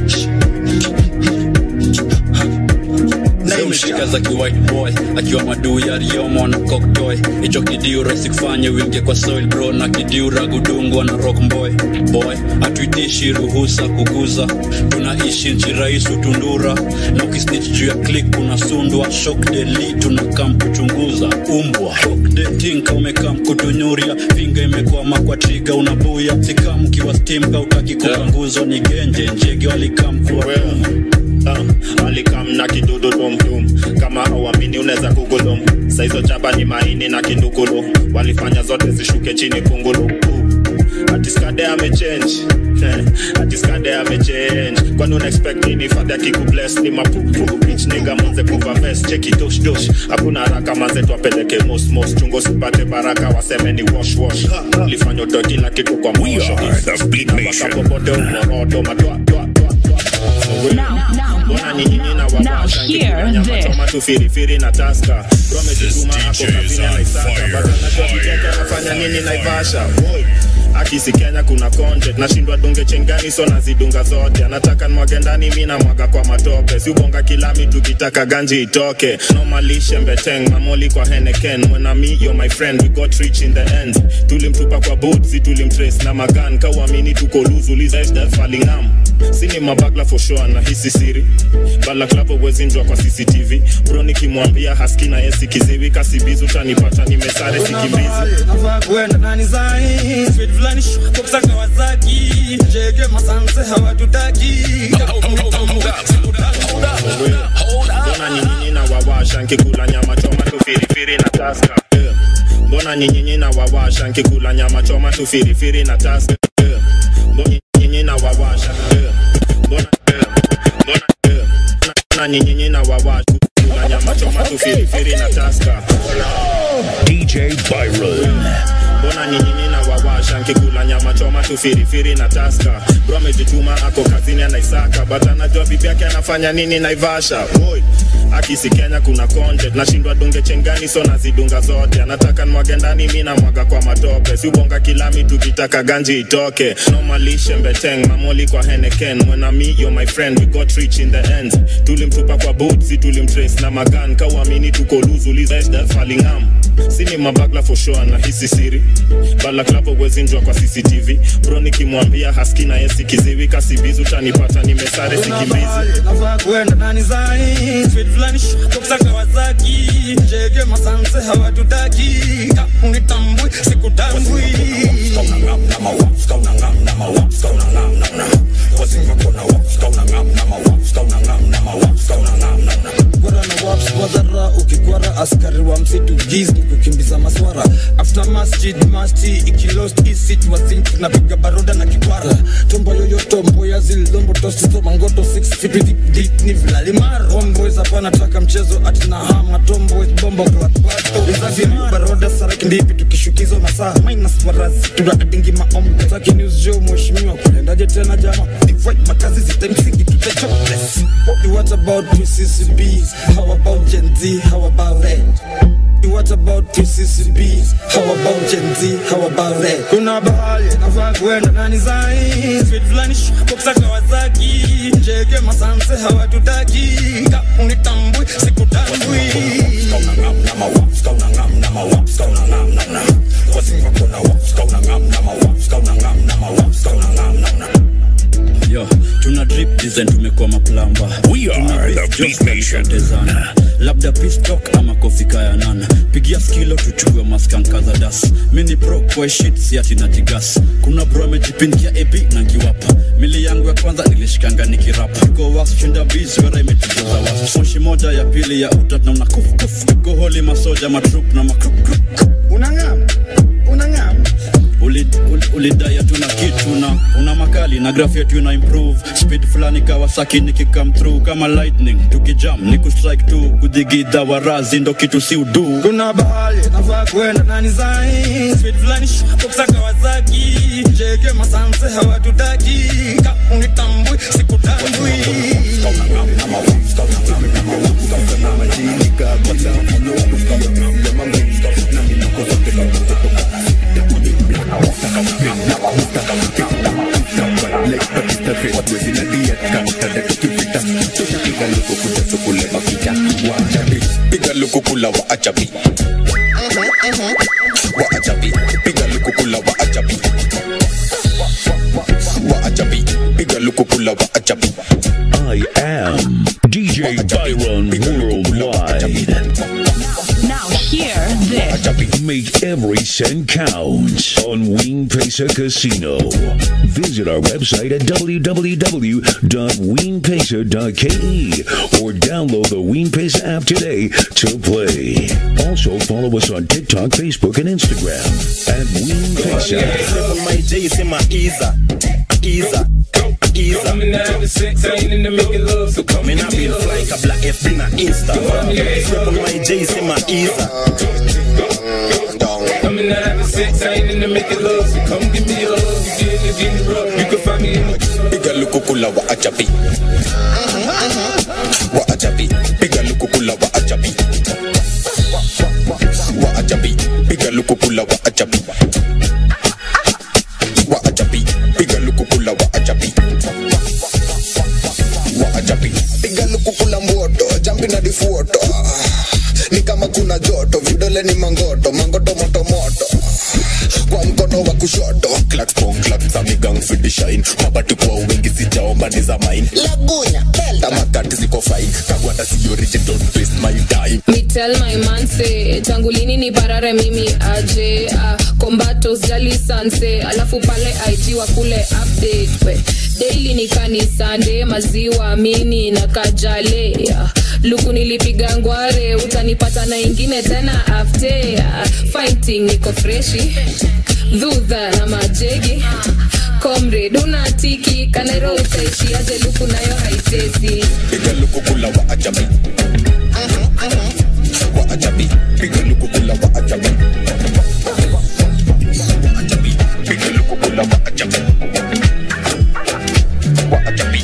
Zimeshika za ki white boy akiwa maduu ya riomo na cocktoy hicho kidiu rahisi kufanya uingie kwa soil bro na kidiu ragudungwa na rock boy boy hatuitishi ruhusa kuguza tunaishi nchi rais utundura na ukisnitch juu ya click unasundwa shock deli tunakam kuchunguza umbwa shock dating ka umekam kutunyuria finga imekwama kwa triga unabuya sikam kiwa steam ka utaki kupanguzwa ni genje njege walikam kuwa uh, alikam na kidudu tumtum kama awamini unaweza kugulum saizo chaba ni maini na kindukulu walifanya zote zishuke chini kungulu uh, atiskade amechange atiskade amechange kwani unaexpect nini fadhi akikubles ni mapupu bich niga manze kuva vest cheki dosh dosh hakuna haraka manze twapeleke mos mos chungo sipate baraka waseme ni wash wash lifanya utoe kila kitu kwa mosho wakapopote umoroto matwa twa mbona ni nini na wawasha nkikunyama choma tu firifiri na taska romejituma ako kavile naisaka batanajua viteke anafanya nini naivasha Woi. akisi kenya kuna content nashindwa dunge chengani so nazidunga zote anataka nwage ndani mi namwaga kwa matope siubonga kilami tukitaka ganji itoke nomalishe mbeteng mamoli kwa heneken mwena mi yo my friend we got rich in the end tulimtupa kwa butsi tulimtrace na magan kauamini tuko luzulizafalingam sini mabagla for sure na hisi siri balaklavo wezinjwa kwa cctv bro nikimwambia haski na yesi kiziwi kasibizi utanipata nimesare sikimbizi nafaa kuenda nani zai Street fulani shwako psa Kawasaki jege masanse hawatutaki mbona nyinyinyi na wawasha nkikula nyama choma tu firifiri na taska Eh, mbona nyinyinyi na wawasha nkikula nyama choma tu firifiri na taska Eh, mbona nyinyinyi na wawasha Eh, mbona eh, mbona eh, mbona nyinyinyi na wawasha kula nyama choma tu firifiri na taska DJ Byron. mbona ni nyinyi na wawasha nkikula nyama choma tu firifiri na taska bro amejituma ako kazini anaisaka but anajua bibi yake anafanya nini naivasha Woi. akisi kenya kuna content nashindwa dunge chengani so nazidunga zote anataka nwage ndani mi namwaga kwa matope siubonga kilami tukitaka ganji itoke nomalishe mbeteng mamoli kwa heneken mwena mi yo my friend we got rich in the end tulimtupa kwa butsi tulimtrace na magan kauamini tuko luzulizafalingam sini mabagla for sure na hisi siri balaklavo wezinjwa kwa cctv bro nikimwambia haski na yesi kiziwi kasibizi utanipata nimesare sikimbizi nafaa kuenda nani zai Street fulani shwako psa Kawasaki jege masanse hawatutaki unitambui sikutambui Kwara na waps wadhara ukikwara askari wa msitu giz ni kukimbiza maswara after masjid masti ikilost isit wasink napiga baroda na kikwara tombo yoyoto mboya zildombo tosizo mangoto 6 feet deep deep ni vilalimar homeboys hapa nataka mchezo ati na hama tomboys bombo klatbato izafiri baroda saraki ndipi tukishukizwa masaa minus warazi tunaadingi maombi zake news jo mheshimiwa kuendaje tena jama divide makazi zitamsingi tutachopless what about PCCBs how about Gen Z how about that What about PCCBs? How about Gen Z? How about that? Kuna bahali nafaa kuenda nani zai Street fulani shwako psa Kawasaki Jege masanse hawatutaki Ka unitambui sikutambui yo tuna drip design tumekuwa maplamba We are the Beat Nation. Tezana. labda pistok ama kofika ya nana pigia skilo tuchukue maskanka za das mini pro kwa shit siati na tigas kuna bro amejipindia ep na ngiwapa mili yangu ya kwanza nilishikanga nikirapa go was shinda biz wera imetujaza was moshi moja ya pili ya utat na unakuf kuf go holi masoja matrup na makrup unangam unangam ulidaya uli, ulidai tuna kitu na una makali na graph yetu ina improve speed fulani kawasaki nikikam through kama lightning tukijam ni kustrike tu kudhigidha warazi ndo kitu si udu kuna bahali nafaa kuenda nani zai Street fulani shwako psa Kawasaki Jege masanse hawatutaki Ka unitambui sikutambui Bring up Mr. Mr. Like Batista Fate Wezi na diet Kakutanda tukipita Tushapiga luku kuja tukule mapicha Wachabi Piga luku kula wa achabi Wa achabi Piga luku kula wa achabi Wa achabi Piga luku kula wa achabi I am DJ Byron Worldwide. Now hear this. Make every cent count on Wing Pesa Casino. Visit our website at www.weenpesa.ke or download the Ween Pesa app today to play. Also follow us on TikTok, Facebook, and Instagram at Ween Pesa. My J sema Iza, Iza, Iza. Coming down to six, I ain't into making love, so come Me give na me been love. fly kabla FB na Insta. Step on my J sema Iza. Coming down to six, I ain't into making love, so come give me love. You get it, get it rough. You can find me in the Piga luku kula wa achabi Wa achabi Piga luku kula wa achabi Wa achabi Piga luku kula wa achabi Wa achabi Piga luku kula wa achabi Wa achabi piga luku kula mboto jambi na difuoto ni kama kuna joto vidole ni mangoto mangoto moto moto kwa mkono wa kushoto Clap pong clap za migang for the shine Mabati kwa wingi sijaomba ni za mine lagunya Tamakati ziko fine Kagwata si origin don't waste my time Me tell my man say tangu lini ni parare mimi aje ah, kombato sijali sanse alafu pale IG wa kule update we daily ni kanisande maziwa mini na kajale ah, luku nilipiga ngware utanipata na ingine tena after ah, fighting niko freshi dhudha na majegi comrade unatiki kanero utaishiaje luku nayo haitezi Piga luku kula wa achabi Wa achabi Piga luku kula wa achabi Wa achabi Piga luku kula wa achabi Wa achabi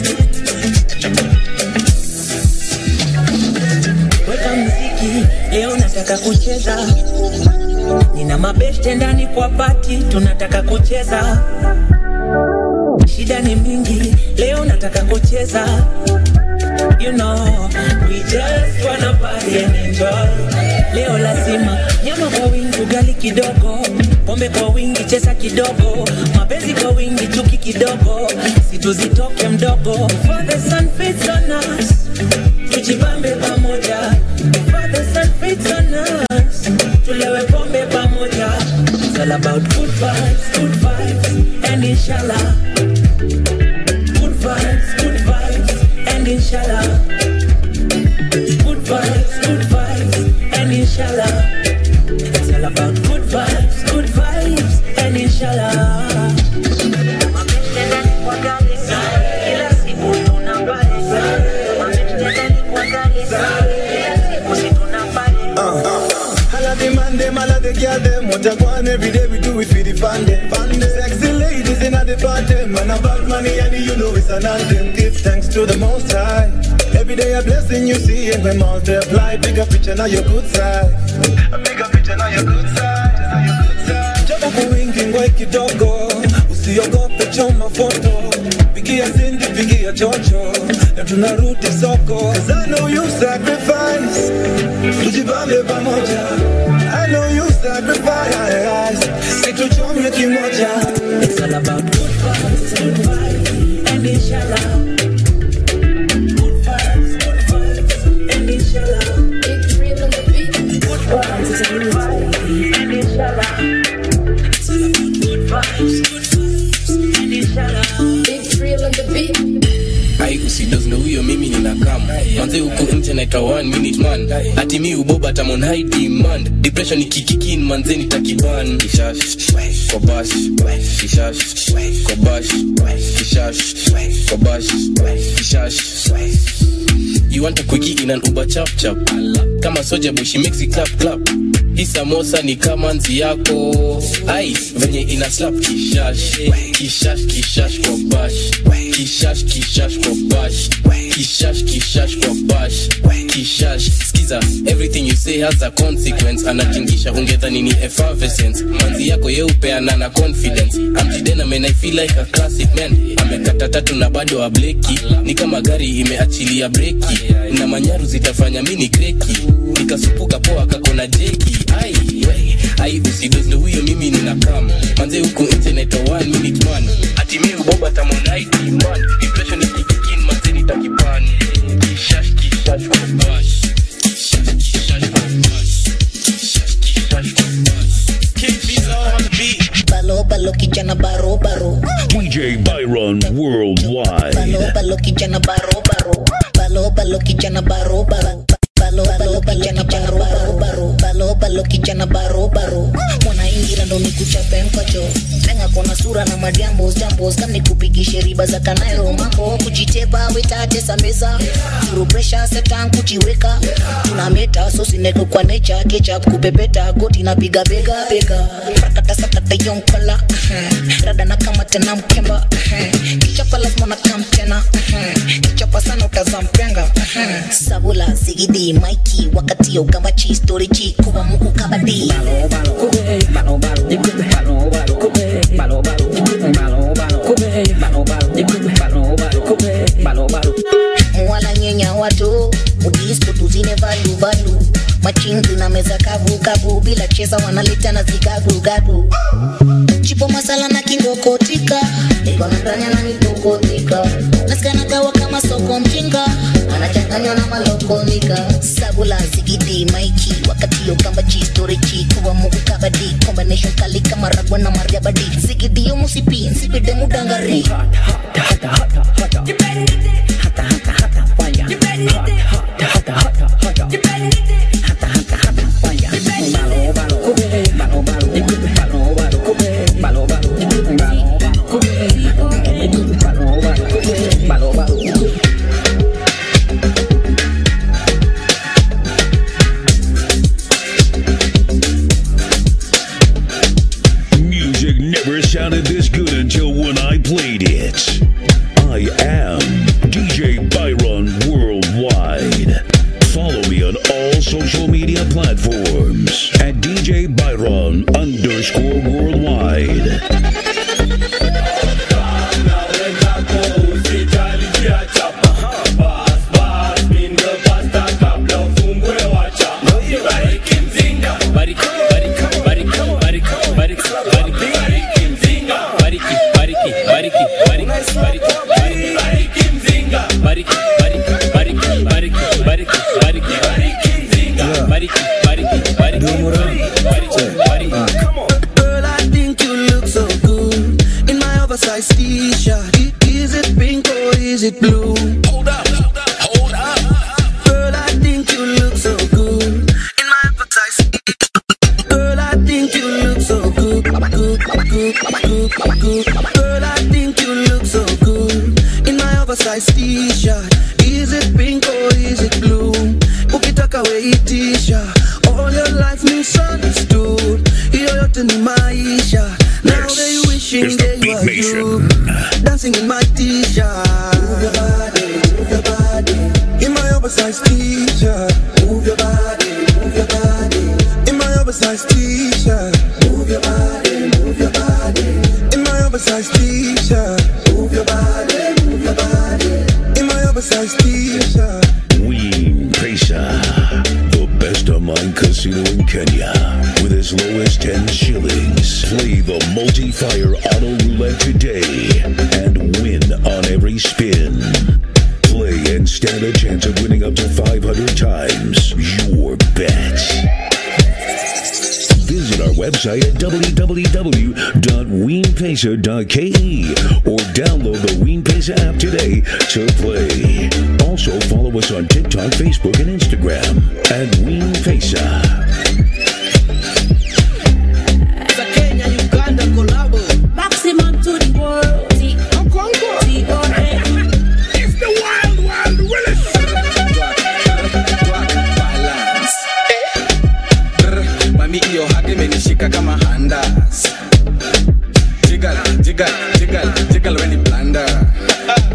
weka mziki leo nataka kucheza nina mabeste ndani kwa pati tunataka kucheza shida ni mingi leo nataka kucheza you know we just wanna party and enjoy leo lazima nyama kwa wingi ugali kidogo pombe kwa wingi chesa kidogo mapenzi kwa wingi chuki kidogo situzitoke mdogo for the sun fits on us tujibambe pamoja for the sun fits on us tulewe pombe pamoja it's all about good vibes good vibes and inshallah good vibes good vibes and inshallah good vibes good vibes and inshallah it's all about good vibes good vibes and inshallah kila siku tunapale Holla the man them, holla the girl them What I want every day we do it for the fun them Sexy ladies in the party Man about money and you know it's an anthem Give thanks to the most high Every day a blessing you see and we multiply Bigger picture now your good side A bigger picture now your good side now your good side Jump kwa wingi ngwe kidogo Usiogope choma foto Pigia Cindy, pigia chocho Na tunarudi soko Cause I know you sacrifice tujibambe pamoja I know you sacrifice situchome kimoja It's all about good vibes, good vibes, and inshallah. Good vibes, good vibes, and inshallah. Good vibes, good vibes, and inshallah. It's all about good vibes, good vibes, and inshallah. Big thrill on the beat. ai usidozno huyo mimi nina kam manze huku nje naitwa one minute man ati mi uboba tamon high demand depression ikikikin manze nitakiban kishash kobash kishash kobash kishash kobash kishash You want a quickie in an Uber chap chap Kama soja boy she makes it clap clap Hii samosa ni kama nzi yako Ai, venye ina slap kishash Kishash kishash kobash kishash kishash kwa bash kishash kishash kwa bash kishash skiza everything you say has a consequence anatingisha ungedhani ni effervescence manzi yako yeupeana na confidence amjidena man i feel like a classic man amekata tatu na bado ableki ni kama gari imeachilia breki na manyaru zitafanya mini kreki nikasupuka poa kakona jeki ai we, ai usidozle huyo mimi nina kama manze huku nje naitwa one minute man ati mi uboba tamonaiti man depression ikikikin manze nitakipani kishash kishash kwa bash kishash kishash kwa bash kishash kishash kwa bash King Fizo on the beat balo balo kijana baro baro DJ Byron Worldwide. balo balo kijana baro baro balo balo kijana baro baro balo balo kijana baro baro baro balo balo kijana baro baro mwana ingira ndo nikuchape mkacho lenga kona sura na majambo jambo kama nikupigishe riba za kanairo mambo kujitepa wetatesa meza through pressure setan kujiweka tuna meta so sineko kwa nature ketchup kupepeta goti napiga bega bega rakata sakata yonkala rada na kama tena mkemba kichapa lazima na kam tena kichapa sana utazampenga sabula sigidi maiki wakati ya ukambachi storiji kuwa muku kabadi wala nyenya watu udisko tuzine valu valu machinzi na meza kavu kavu bila cheza wanaleta na zigagu gagu chipo masala na kingokotika ikona ndani ananitokotika nasikanagawa kama soko mjinga anachanganywa na malokonika sabula zigidi maiki wakati yo kamba chi storiji kuwa mugu kabadi combination kali kama ragwa na mariabadi zigidi yo musipi nsipide mudangari Music never sounded this good until when I played it. I am DJ Byron Worldwide. Follow me on all social media platforms at DJ Byron underscore worldwide. Girl, I think you look so good in my oversized t-shirt. I- Is it pink or is it blue? Hold up, hold up. Girl, I think you look so good in my oversized. Girl, I think you look so good, good, good, good, good. Girl, I think you look so good in my oversized t-shirt. Is it pink or is it blue? Ukitaka weitisha all your life misunderstood. Hiyo yote ni maisha. Now they wishing is the they Beat were you. Nation. Dancing in my t-shirt. Move your body, move your body. In my oversized t-shirt. Move your body, move your body. In my oversized t-shirt. Move your body, move your body. In my oversized t-shirt. Move your body, move your body. In my oversized t-shirt. Ween Pesa, the best online casino in Kenya. With as low as 10 shillings. Play the multi-fire auto roulette today and win on every spin. Play and stand a chance of winning up to 500 times your bet. Visit our website at www.weenpesa.ke or download the Weenpesa app today to play. Also follow us on TikTok, Facebook, and Instagram at Weenpesa. Maximum to the world. It's the wild, wild mami hiyo hadi imenishika kama handas jigal jigal jigal jigal weni blanda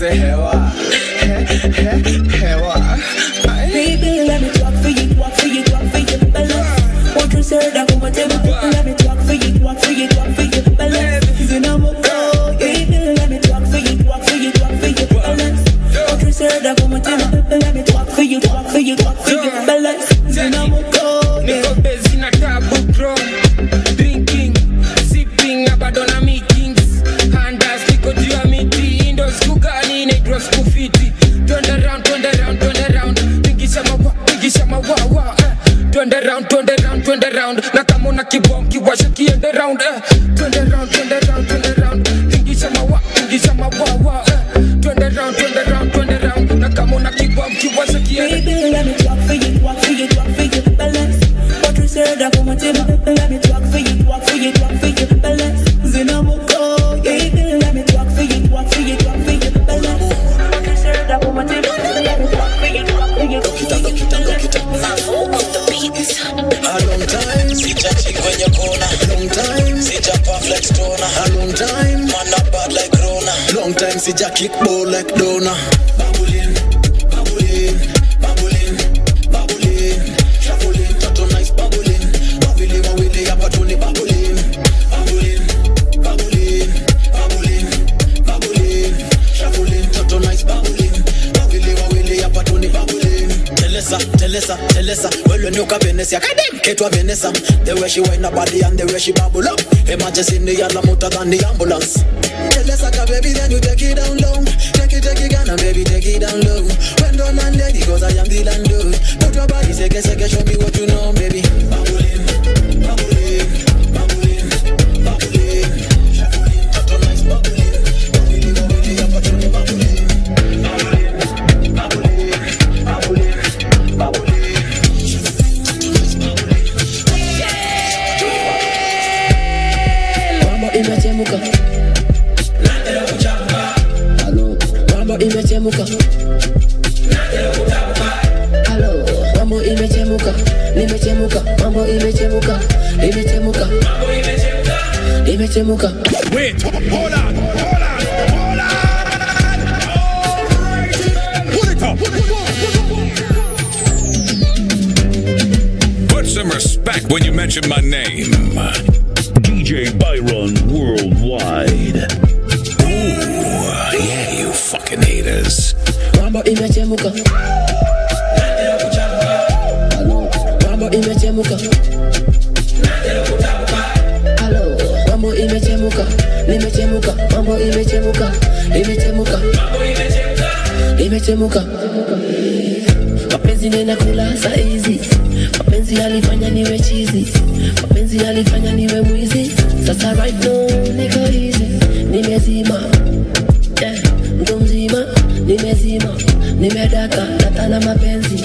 niongeze hewa He- he- hewa Baby, let me talk for you, talk for you, talk for you, balance. Won't you say that for my table? Let me talk for you, talk for you, talk for you, balance. You know I'm go. Baby, let me talk for you, talk for you, talk for you, balance. Won't you say that for my table? Let me talk for you, talk for you, talk for you, balance. You know I'm go. niko bezi na tabu bro drinking sipping na bado na meetings handas niko juu ya miti ndo siku gani inaitwa siku fiti twende round twende round twende round pigisha mawa pigisha mawawa eh. twende round twende round twende round na kama una kibom kiwasha kiende round eh. twende round twende round twende round pigisha mawa pigisha mawawa eh. twende round twende round twende round na kama una kibom kiwasha kiende Baby, let me talk for you, talk for you, talk for you, balance. What you say that for my table? Let me talk for you, talk for you, talk for you, balance. Zinamoko, baby, let me talk for you, talk for you, talk for you, balance. What you say that for my table? Let me talk for you, talk for you, talk for you, balance. Mavo on the beats. A long time Sijachi kwenye kona Long time Sijapa flex tona A long time Man not bad like Rona Long time sija kick ball like Dona Babulin Babulin Babulin Babulin Shuffling Toto nice babulin Wawili wawili hapa tu ni babulin Babulin Babulin Babulin Babulin Shuffling Toto nice babulin Wawili wawili hapa tu ni babulin Telesa, Telesa, Telesa Well when you ka Venecia Kadem Ketwa Venesa The way she wind her body and the way she bubble up Emergency in the yard motor than the ambulance Telesa ka baby then you take it down low Take it, take it Ghana baby take it down low When done and ready cause I am the landlord Put your body seke seke show me what you know baby Babulin, babulin, babulin, babulin Shuffling, toto nice babulin Wawili wawili hapa tu ni babulin Mambo imechemuka. Halo, mambo imechemuka. Halo, mambo imechemuka. Nimechemuka, mambo imechemuka. Imechemuka. Imechemuka. Wait, hold on, hold on, hold on. Put it up. Put some respect when you mention my name. DJ Byron Worldwide. Ooh, yeah, you fucking haters. Mambo imechemuka. Halo, mambo imechemuka. Halo, mambo imechemuka. Nimechemuka, mambo imechemuka. Imechemuka. Imechemuka. Mapenzi nena kula saizi. Mapenzi yalifanya niwe chizi. Mapenzi yalifanya niwe mwizi. Sasa right now niko easy. Nimezima. Yeah, mtu mzima nimezima, nimedaka natana mapenzi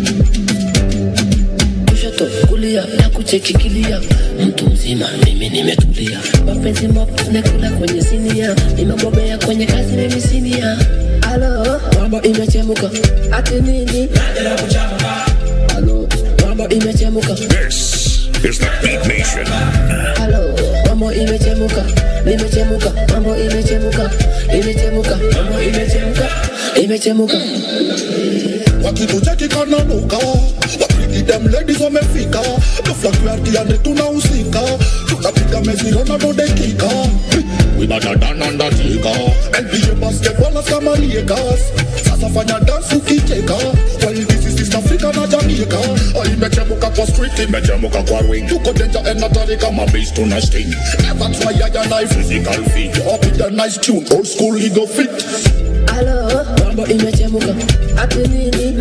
kushoto kulia na kuchekikilia mtu mzima mimi nimetulia mapenzi mapnekula kwenye sinia nimebobea kwenye kazi mimi sinia alo mambo imechemuka ati nini alo mambo imechemuka This is the Beat Nation. Halo, mambo imechemuka, nimechemuka, mambo imechemuka, imechemuka, mambo imechemuka, imechemuka. wakitucheki kananuka wapigi dem ladies wamefika doflakiartiande tunahusika tunapiga meziro na dodekika wibatadanandatika nba basketballers kama lakers sasa fanya dance ukicheka while this is East Africa na Jamaica Ah, imechemuka kwa street imechemuka kwa ring tuko danger and hatari kama bass tuna sting never try ya na physical fit up with a nice tune old school ego fit Halo, mambo imechemuka, ati nini?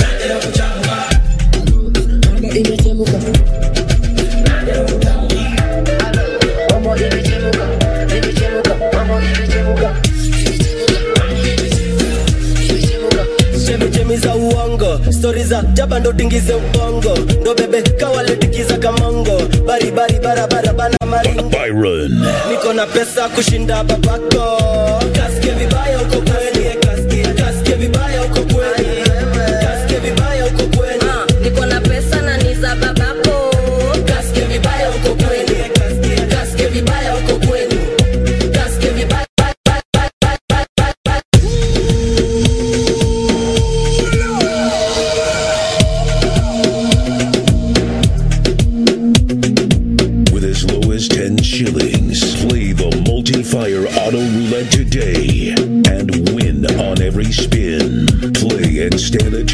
Mambo imechemuka. Halo, mambo imechemuka, imechemuka, mambo imechemuka. chemichemi za uongo stori za jaba ndo tingize ubongo ndo bebe kawaletikiza kamongo baribari barabara bana maringo Byron. niko na pesa kushinda babako kasike vibaya uko kweli kasike kasike vibaya uko kweli kasike vibaya uko kweli niko na pesa na ni za babako kasike vibaya uko kweli kasike kasike vibaya uko kweli kasike vibaya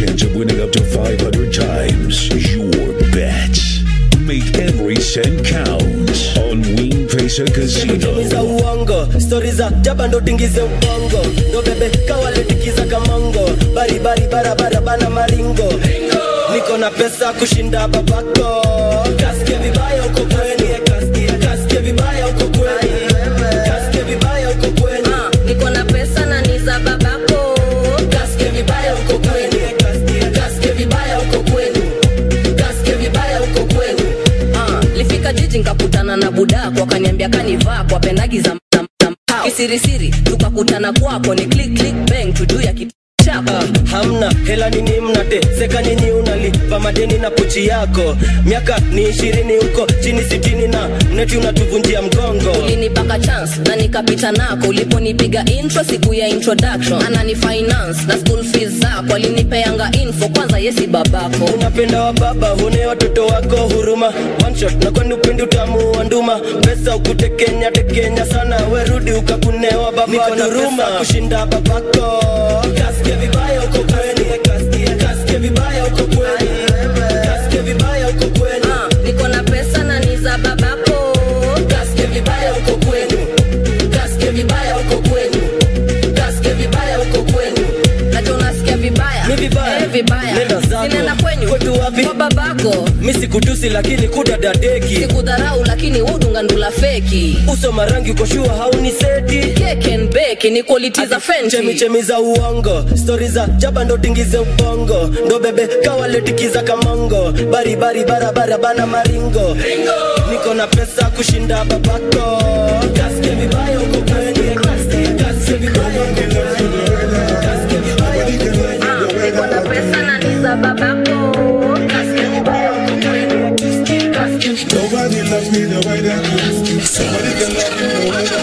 chance of winning up to 500 times your bet. Make every cent count on Wing Pesa Casino. za uongo stori za jaba ndo tingize ubongo ndo bebe kawaletikiza kamongo baribari barabara bana maringo niko na pesa kushinda babako kasike vibaya uko kweni kasike vibaya uko kweni kasike vibaya uko kweni niko na pesa na ni za babako kasike vibaya uko kweni kasike vibaya uko kweni kasike vibaya uko kweni Ah, lifika jiji nkakutana na budako akaniambia kanivaa kwa pendagi za za- za mpao. kisirisiri tukakutana kwako ni click click bang tujuu ya kitu chako hamna hela nini mnate seka nyinyi unalipa madeni na pochi yako miaka ni ishirini huko chini sitini na mneti unatuvunjia mgongo ulinipaka chance na nikapita nako uliponipiga intro siku ya introduction anani finance na school fees zako alinipeanga info kwanza yesi babako unapenda wa baba hune watoto wako huruma One shot na kwani upendi utamu wa nduma pesa ukutekenya tekenya sana werudi ukakunewa baba duruma kushinda babako kasike vibaya uko kweni kasike vibaya uko kweni kasike vibaya uko kweni niko na pesa na ni za babako kasike vibaya uko kweni kasike vibaya uko kweni kasike vibaya uko kweni nacho unasikia vibaya Ni vibaya. Eh, vibaya Nenda zako. sinaenda kwenyu Kwetu wapi? kwa babako mi sikutusi lakini kudadadeki sikudharau lakini udunga ndula feki uso marangi ukoshua hauni seti keken beki ni quality za fenty chemichemi za uongo stori za jaba ndo tingize ubongo ndo bebe kawaletikiza kamongo baribari barabara bana maringo niko na pesa kushinda babako kasike vibaya uko kweni kasike vibaya uko kweni kasike vibaya uko kweni niko na pesa na ni za babako kasike vibaya uko kweni kasike Nobody loves me the way that you. Somebody can love me the way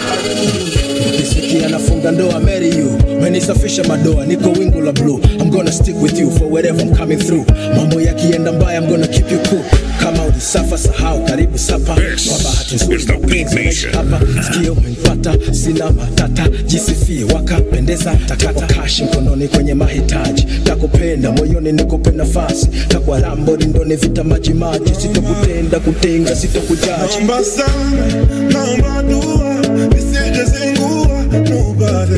that ukisikia nafunga ndoa marry you menisafisha madoa niko wingu la blue i'm gonna stick with you for wherever i'm coming through mambo yakienda mbaya i'm gonna keep you cool kama ulisafa sahau karibu sapa kwa bahati nzuri mapenzi yameishi hapa sikio umenipata sina matata jisifie wakapendeza takata kashi mkononi kwenye mahitaji takupenda moyoni nikupe nafasi takwa rambo lindoni vita maji maji sitokutenda kutenga sitokujaji Naomba sana, naomba dua, nisije zingua. Nobody,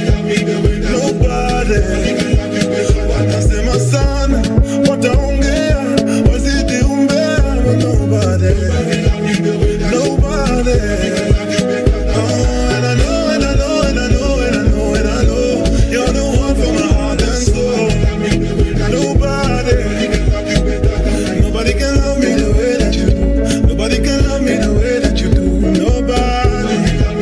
nobody. Watasema sana, wataongea, wazidi umbea. but Nobody, nobody. Oh, and I know, and I know, and I know, and I know, and I know, you're the one for my heart and soul. Nobody, nobody can love me the way that you do. Nobody can love me the way that you do. Nobody,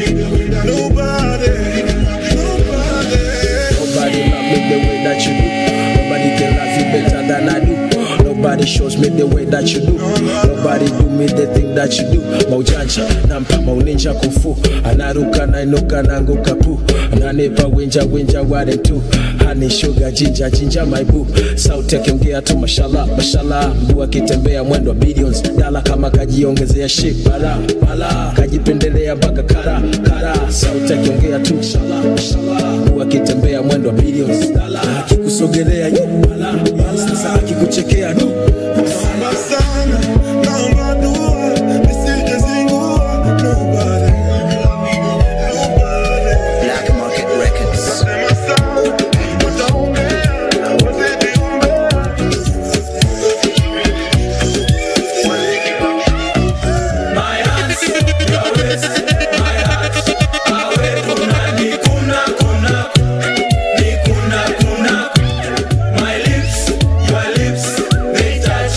nobody, nobody. Nobody love me the way that you do. Nobody can love you better than I do. Nobody shows me the way that you do. Nobody do me the thing that you do. Maujanja nampa mauninja kufu. Anaruka nainuka nanguka pu. Ananipa winja winja wale tu. Honey sugar jinja jinja my boo. Sauti akiongea tu mashallah mashallah. Mguu akitembea mwendo wa billions. Dala kama kajiongezea shik bala bala. Kajipendelea mpaka kara kara. Sauti akiongea tu mashallah mashallah. Mguu akitembea mwendo wa billions. Dala akikusogelea yu bala bala. Sasa akikuchekea du. Naomba sana, naomba dua, nisije zingua. Nobody, nobody. Black Market Records. Watasema sana, wataongea, wazidi umbea. My hands, your waist, my heart. Awe kuna ni kuna kuna ni kuna kuna. My lips, your lips, they touch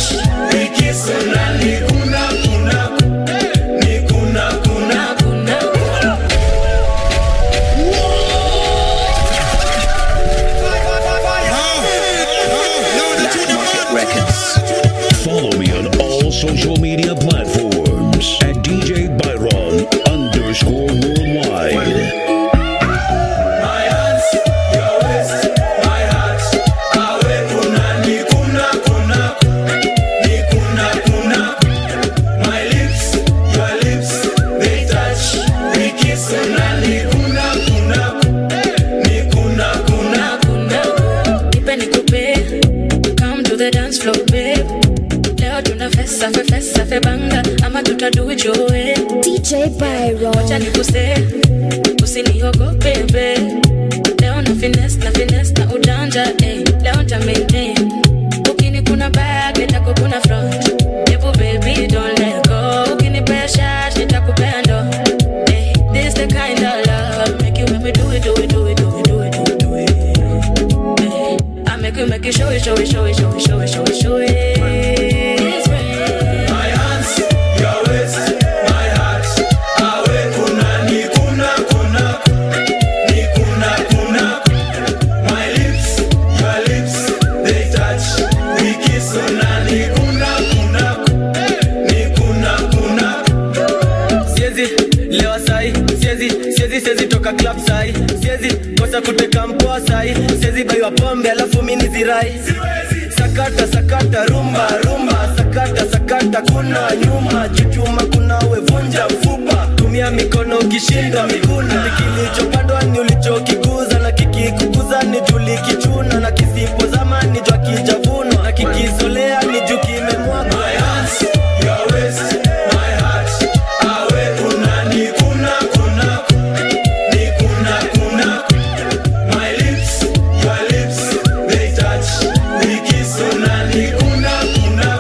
the dance floor babe leo tuna fesa fe fesa fe banga ama tutadu it your way DJ Byron wacha nikuse usiniogope babe leo na finesse na finesse na ujanja eh leo nta maintain ukini kuna back nitakukuna front Ebu baby don't let go ukini pressure nitakupea ndo eh this the kind of love make you make me do it do it do it do it do it do it do it eh I make you make you show it show it show it show it show it show it show it It's real. My hands, your waist, my heart. Awe kuna ni kuna kuna ni kuna kuna. My lips, your lips, they touch. We kiss una ni kuna kuna ni kuna kuna. siezi lewa sai siezi siezi siezi toka club sai siezi kosa kuteka mpoa sai siezi baiwa pombe alafu mini zirai sakata sakata rumba rumba sakata sakata kuna nyuma chuchuma kuna wevunja mfupa tumia mikono ukishinda miguna Ati kilichopandwa ni ulichokikuza na kikikukuza ni julikichuna na kisipozama ni jwa kijavunwa na kikizolea ni juu kimemwagwa My hands, your waist, my heart. Awe kuna ni kuna kuna ni kuna kuna. My lips, your lips, they touch. We kiss una ni kuna kuna.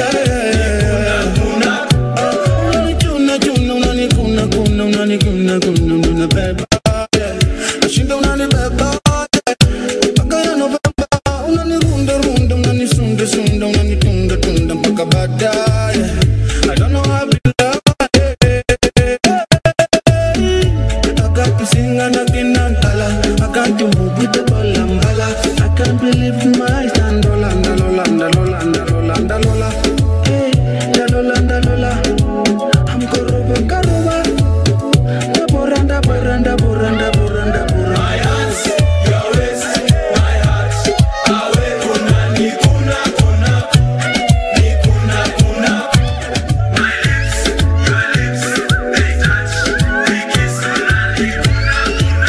Ni kuna kuna. Unanichuna chuna unanikuna kuna unanikuna kuna unanibeba nashinda unanibeba mpaka yanovemba unanirunda runda unanisunda sunda unanitunda tunda mpaka baadaye I don't know how to love I got to sing and again and holla I got to move with the ball and holla I can't believe my eyes and lola and lola and lola and lola and lola Hey, da lola and lola I'm koroba koroba Da boranda boranda boranda boranda boranda My hands, your waist, my heart. Awe kuna ni kuna kuna ni kuna kuna. My lips, your lips, they touch. We kiss una ni kuna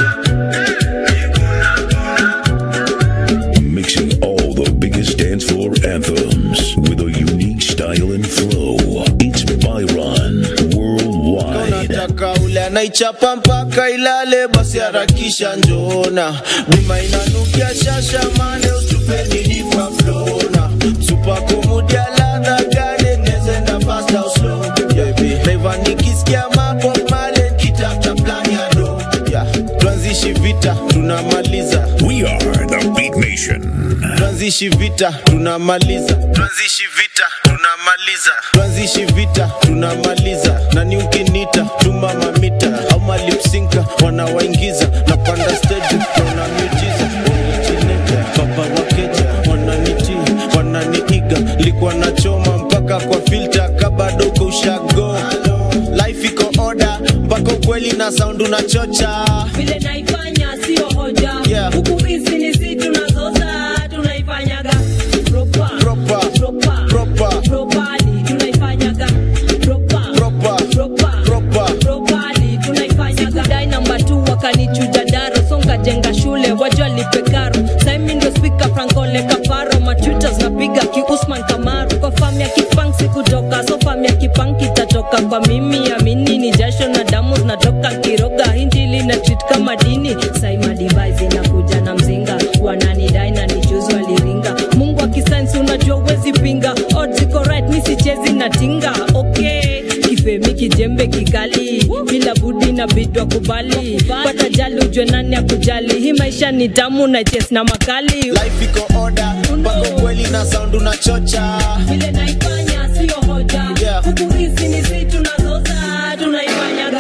kuna. Mixing all the biggest dance floor anthems with a unique style and flow. It's Byron Worldwide. unataka ule anaichapa mpaka ilale basi harakisha njona bima inanukia shasha mane utupeni nipa flona supakumudia ladha gane nezenda fast au slow baby naiva nikisikia mapo male kitafta plan ya do yeah. tuanzishi vita tunamaliza We are the Beat Nation. tuanzishi vita tunamaliza tuanzishi vita tunamaliza tuanzishi vita tunamaliza nani ukinita tuma mamita au malipsinka wanawaingiza na panda stage wana miujiza Wanachineka, baba wakeja wananiti wananiiga likuwa nachoma mpaka kwa filta kabado uko ushago life iko oda mpaka ukweli na sound unachocha vile naifanya sio hoja Yeah. huku hizi ni si tunazoza tunaifanyaga proper Proper. proper Proper. properly tunaifanyaga proper Proper. proper Proper. properly tunaifanyaga dai namba 2 wakanichuja daro songa jenga shule wajua lipe karo saimi ndio speaker frankole kaparo machutas napiga ki Usman Kamaru kwa fam ya kipang sikutoka so fam ya kipang kitatoka kwa mimi amini ni jasho na damu zinatoka kiroga injili na treat kama dini saima device inakuja na mzinga wananidai na nijuzi waliringa mungu akisainsi unajua uwezi pinga odds ziko right mi sichezi na tinga okay kifemi kijembe kikali bila budi na bidwa kubali pata jali ujwe nani akujali hii maisha ni tamu na ches na makali life iko oda mpaka ukweli na sound unachocha vile naifanya sio hoja Yeah. huku hizi ni si tunazoza tunaifanyaga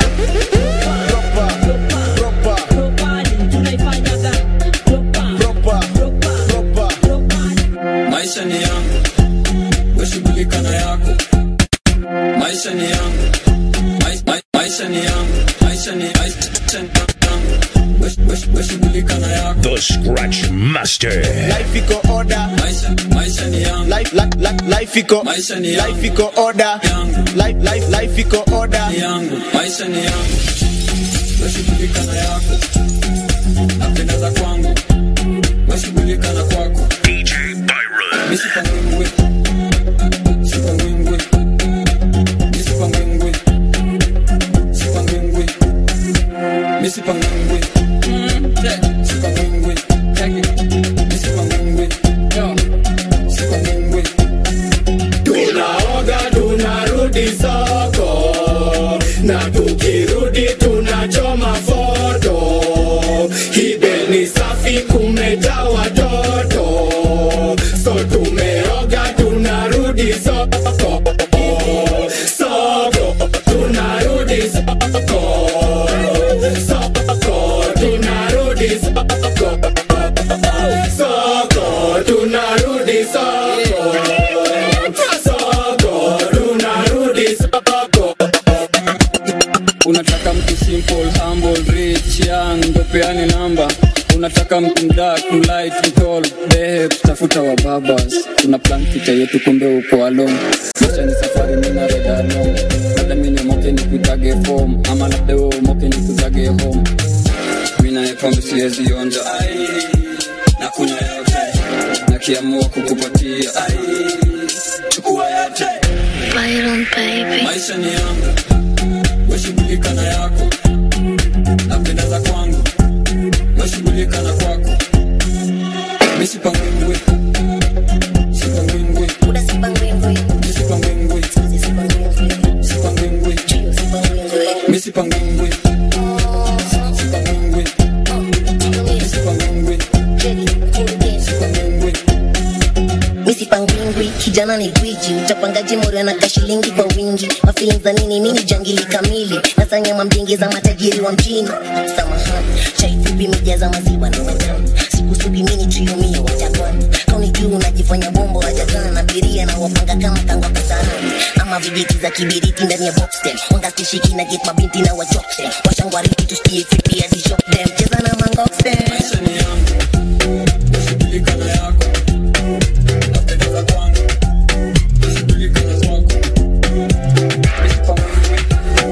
Proper. Proper. Properly, tunaifanyaga Proper. Proper. maisha ni yangu weshughulika na yako maisha ni yangu Mais- mai- maisha ni yangu maisha ni maisha ni yangu Wesh- wesh- weshughulika na yako The Scratch Master. life iko oda maisha maisha ni yangu life life life life iko Maisha ni yangu. life iko oda Yangu. life life life iko oda ni yangu maisha ni yangu weshughulika na yako napendeza kwangu weshughulika na kwako DJ Byron. misipangi soko soko tunarudi soko soko tunarudi soko soko tunarudi soko soko tunarudi soko unataka mtu simple humble rich young ndo peane namba unataka mtu mdak mlight mtol behe tafuta wa babas tuna plan picha yetu kumbe uko alone maisha ni safari mina reda alone labda mine moke ni kutage form ama labda wewe moke ni kutage home mina epambe siwezi onja ai na kunywa yote nakiamua kukupatia ai chukua yote Byron baby. maisha ni yangu weshughulika na yako napendeza kwangu weshughulika na kwako misipangwingwi sipangwingwi misipangwingwi sipangwingwi misipangwingwi sipangwingwi misipangwingwi sipangwingwi misipangwingwi kijana ni gwiji utapangaji mori na kashilingi kwa wingi mafilin za nini mini jangili kamili nasanyama mjingi za matajiri wa mjini samahani chaifupi mijaza maziwa na majani sikusubi mini triumio wajakwana kauni juu unajifanya bombo wajakana na biria na wapanga kama kangwa kasarani ama vijiti za kibiriti ndani ya boxten wangastishiki na get mabinti na wachokten washangwariti tusikie fipia dishok dem cheza na mangoxten weshughulika na yako napendeza kwangu weshughulika na kwako misipangwingwi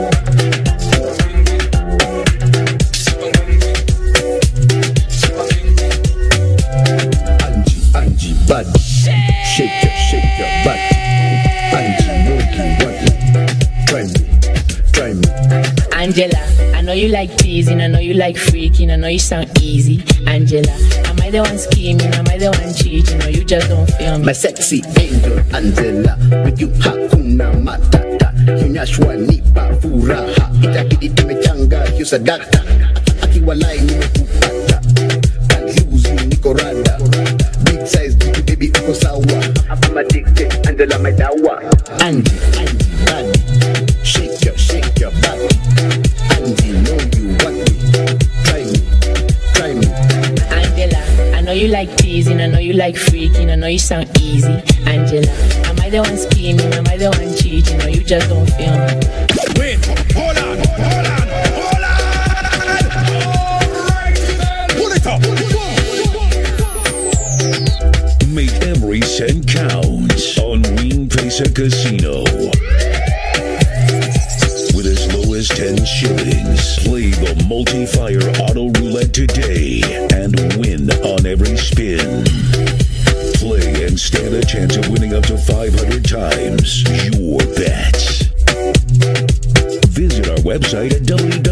Angie body, shake your, shake your body. Angie, know you want me. Try me, try me. Angela, I know you like teasing, I know you like freaking, I know you sound easy. Angela, am I the one scheming? Am I the one cheating? Or you just don't feel me? My sexy angel Angela, with you hakuna matata. Kionyeshwa nipa furaha, itabidi tumechanga hiyo sadaka. Akiwalai nimekupata, can't lose you, niko rada. Big size, jiki baby uko sawa. I'm addicted, Angela my dawa. Angie, Angie, body, shake your, shake your body. Angie, know you want me, try me, try me. Angela, I know you like teasing, I know you like freaking, I know you sound easy. Angela, am I the one scheming? Am I the one cheating? Or you just don't feel me? Wait, hold on, hold on, hold on. Pull it up. Make every cent count on Wing Pesa Casino. With as low as 10 shillings, play the multi-fire auto roulette today and win on every spin. Play and stand a chance of winning up to 500 times your bets. Visit our website at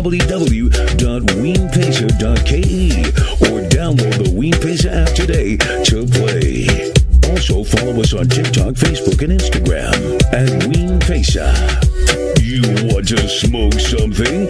www.weenpesa.ke or download the Weenpesa app today to play. Also follow us on TikTok, Facebook, and Instagram at Weenpesa. You want to smoke something?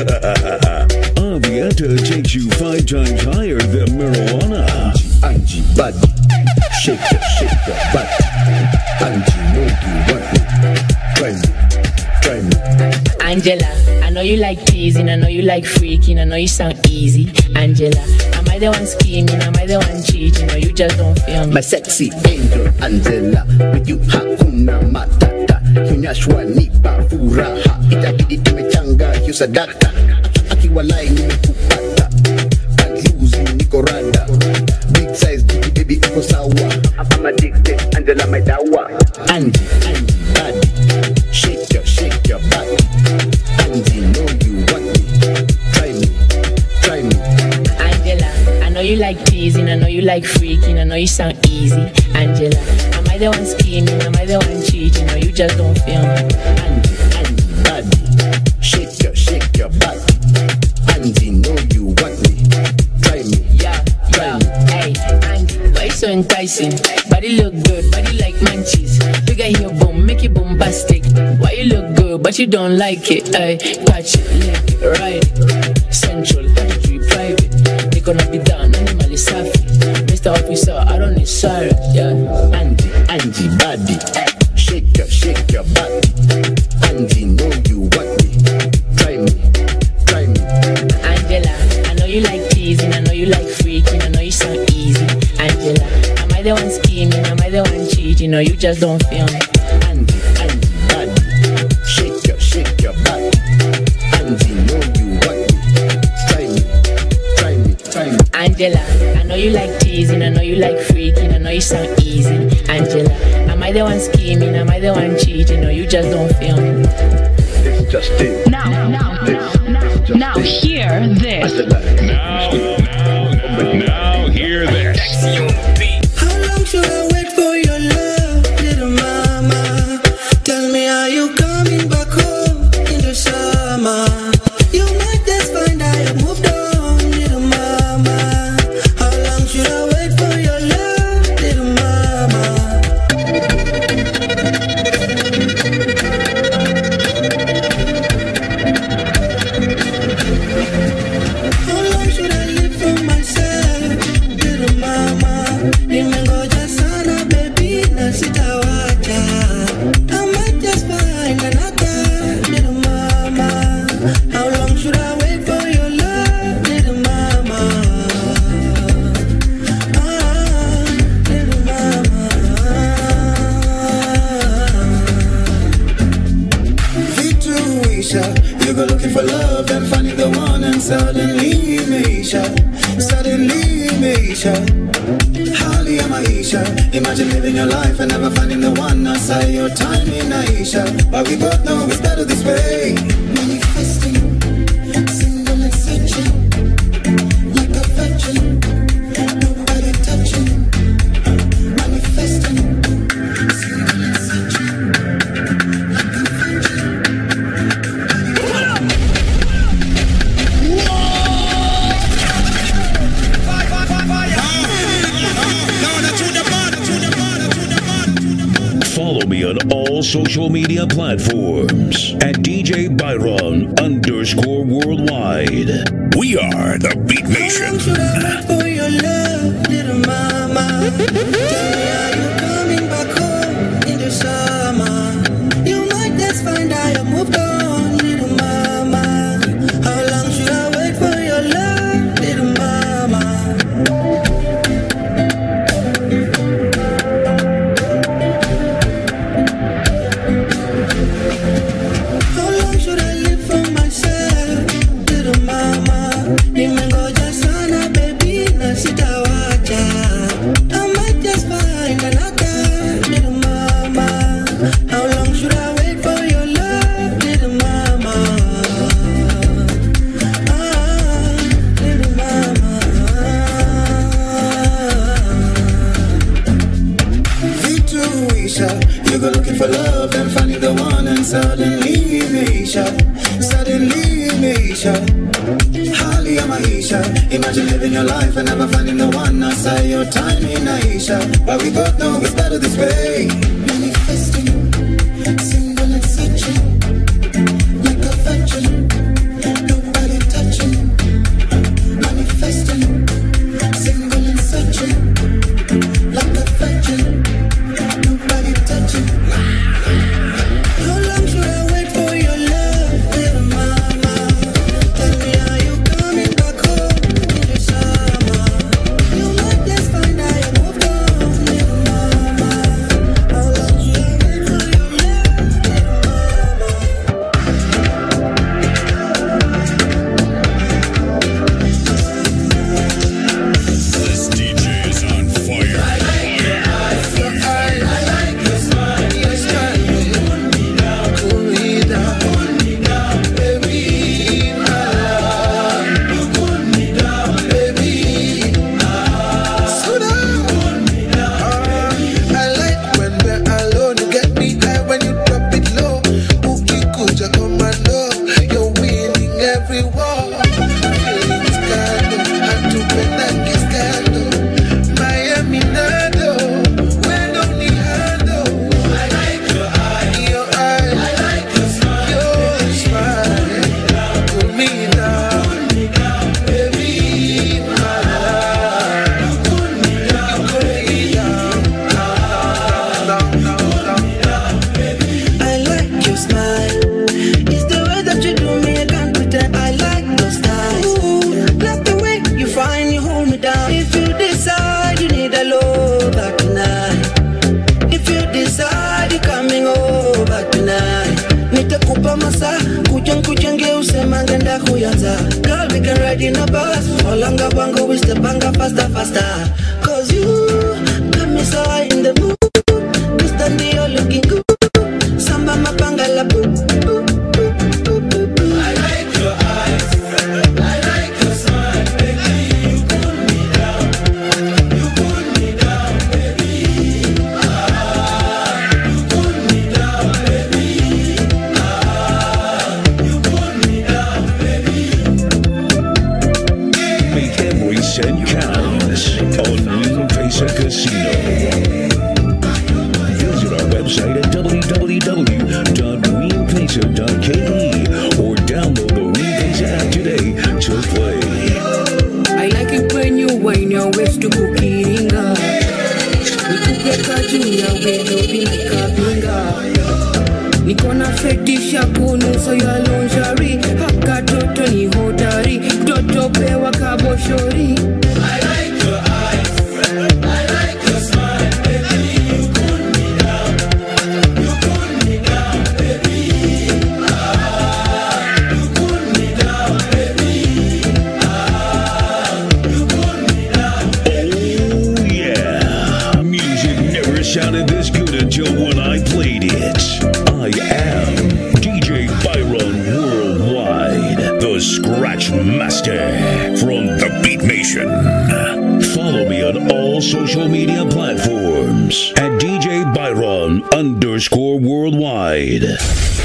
Avieta takes you five times higher than marijuana. Angie body, shake your, shake your body. Angie know you want me, try me, try me. Angela, I know you like teasing, I know you like freaking, I know you sound easy. Angela, am I the one scheming? Am I the one cheating? Or you just don't feel me? My sexy angel Angela, with you hakuna matata. Kionyeshwa nipa furaha, itabidi tumechanga hiyo sadaka. Akiwalai nimekupata, can't lose you, niko rada. Big size, jiki baby uko sawa. I'm addicted, Angela my dawa. Angie, Angie body, shake your, shake your body. Angie know you want me, try me, try me. Angela, I know you like teasing, I know you like freaking, I know you sound easy. Angela, am I the one scheming? Am I the one cheating? Or you just don't feel me? body, shake your, shake your body. Angie know you want me, try me, Yeah, yeah, hey, Angie, why you so enticing? Body look good, body like munchies. Bigger here, boom, make it bombastic. Why you look good, but you don't like it? Ay, touch it, lick it, ride it. Central, country, private. They gonna be down, animal is safi. Mr. Officer, I don't need sirens, yeah. Angie, Angie body, shake shake your body. Angie, know you want me. Try me, try me. Angela, I know you like teasing, I know you like freaking, I know you sound easy. Angela, am I the one scheming? Am I the one cheating? Or you just don't feel me? Angie, Angie, body. Shake your, shake your body. Angie, know you want me. Try me, try me, try me. Angela, I know you like teasing, I know you like freaking, I know you sound easy. Angela, am I the one scheming? Am I the one cheating? Or you just don't feel me? It's just it. Now, now, now, now, hear this. Now, now, now, hear this. How long should I wait for your love, little mama? Tell me, are you coming back home in the summer? You might just find I have moved on, little mama. How long should I wait for your love, little mama? How long should I live for myself, little mama? Nimengoja sana baby na sitawacha. I might just find another little mama. How long should I wait for your love, little mama? Ah, little Vituisha, you go looking for love and finding the one and suddenly Meisha, suddenly Meisha. Hali ya maisha, imagine living your life and never finding the one. I say your time in Aisha, but we both know it's better this way. Manifesting, single and searching, like a virgin, nobody touching. Manifesting, single and searching. Follow me on all social media platforms at DJ Byron underscore worldwide. We are the Beat Nation. for your love, little mama. Tell me, are you coming back home in the summer? You might just find I have moved on, little mama. How long should I wait for your love, little mama? How long should I live for myself, little mama? Nimengoja sana baby na sitawacha. I might just find another little mama. How long should I wait for your love, little mama? Ah, little Vituisha, you go looking for love and finding the one and suddenly Meisha, suddenly Meisha. Hali ya maisha, imagine living your life and never finding the one. I say your time in Aisha, but we both know it's better this way. Manifesting, single and searching, like a virgin, nobody touching. Manifesting, single and searching, like a virgin. Nobody touching. How long should I wait for your love, little mama? Tell me, are you coming back home in the summer? You might just find I have moved on, little mama. faster. Girl, we can ride in a bus. Olanga wango, we step banga faster, faster. Cause you got me so high in the mood. Mr. Neo looking good. Samba mapanga la boo. I like your eyes. I like your smile, baby. You cool me down. You cool me down, baby. Ah, you cool me down, baby. Ah, you cool me down, baby. Make every cent count on New Pesa Casino. Visit our website at www.greenpesa.ke or download the Greenpesa app today to play. I like it when you wind your waist to kukiringa nikupeka juu ya welodi nikabinga niko na fetisha kunuso ya lonjari haka toto ni hodari toto pewa kaboshori I like your eyes. I like your smile, baby. You cool me down. You cool me down, baby. Ah, you cool me down, baby. Oh yeah, music never sounded this good until when I played it. I am DJ Byron Worldwide, the Scratch Master from the Beat Nation. Follow me on all social media platforms at DJ Byron underscore worldwide.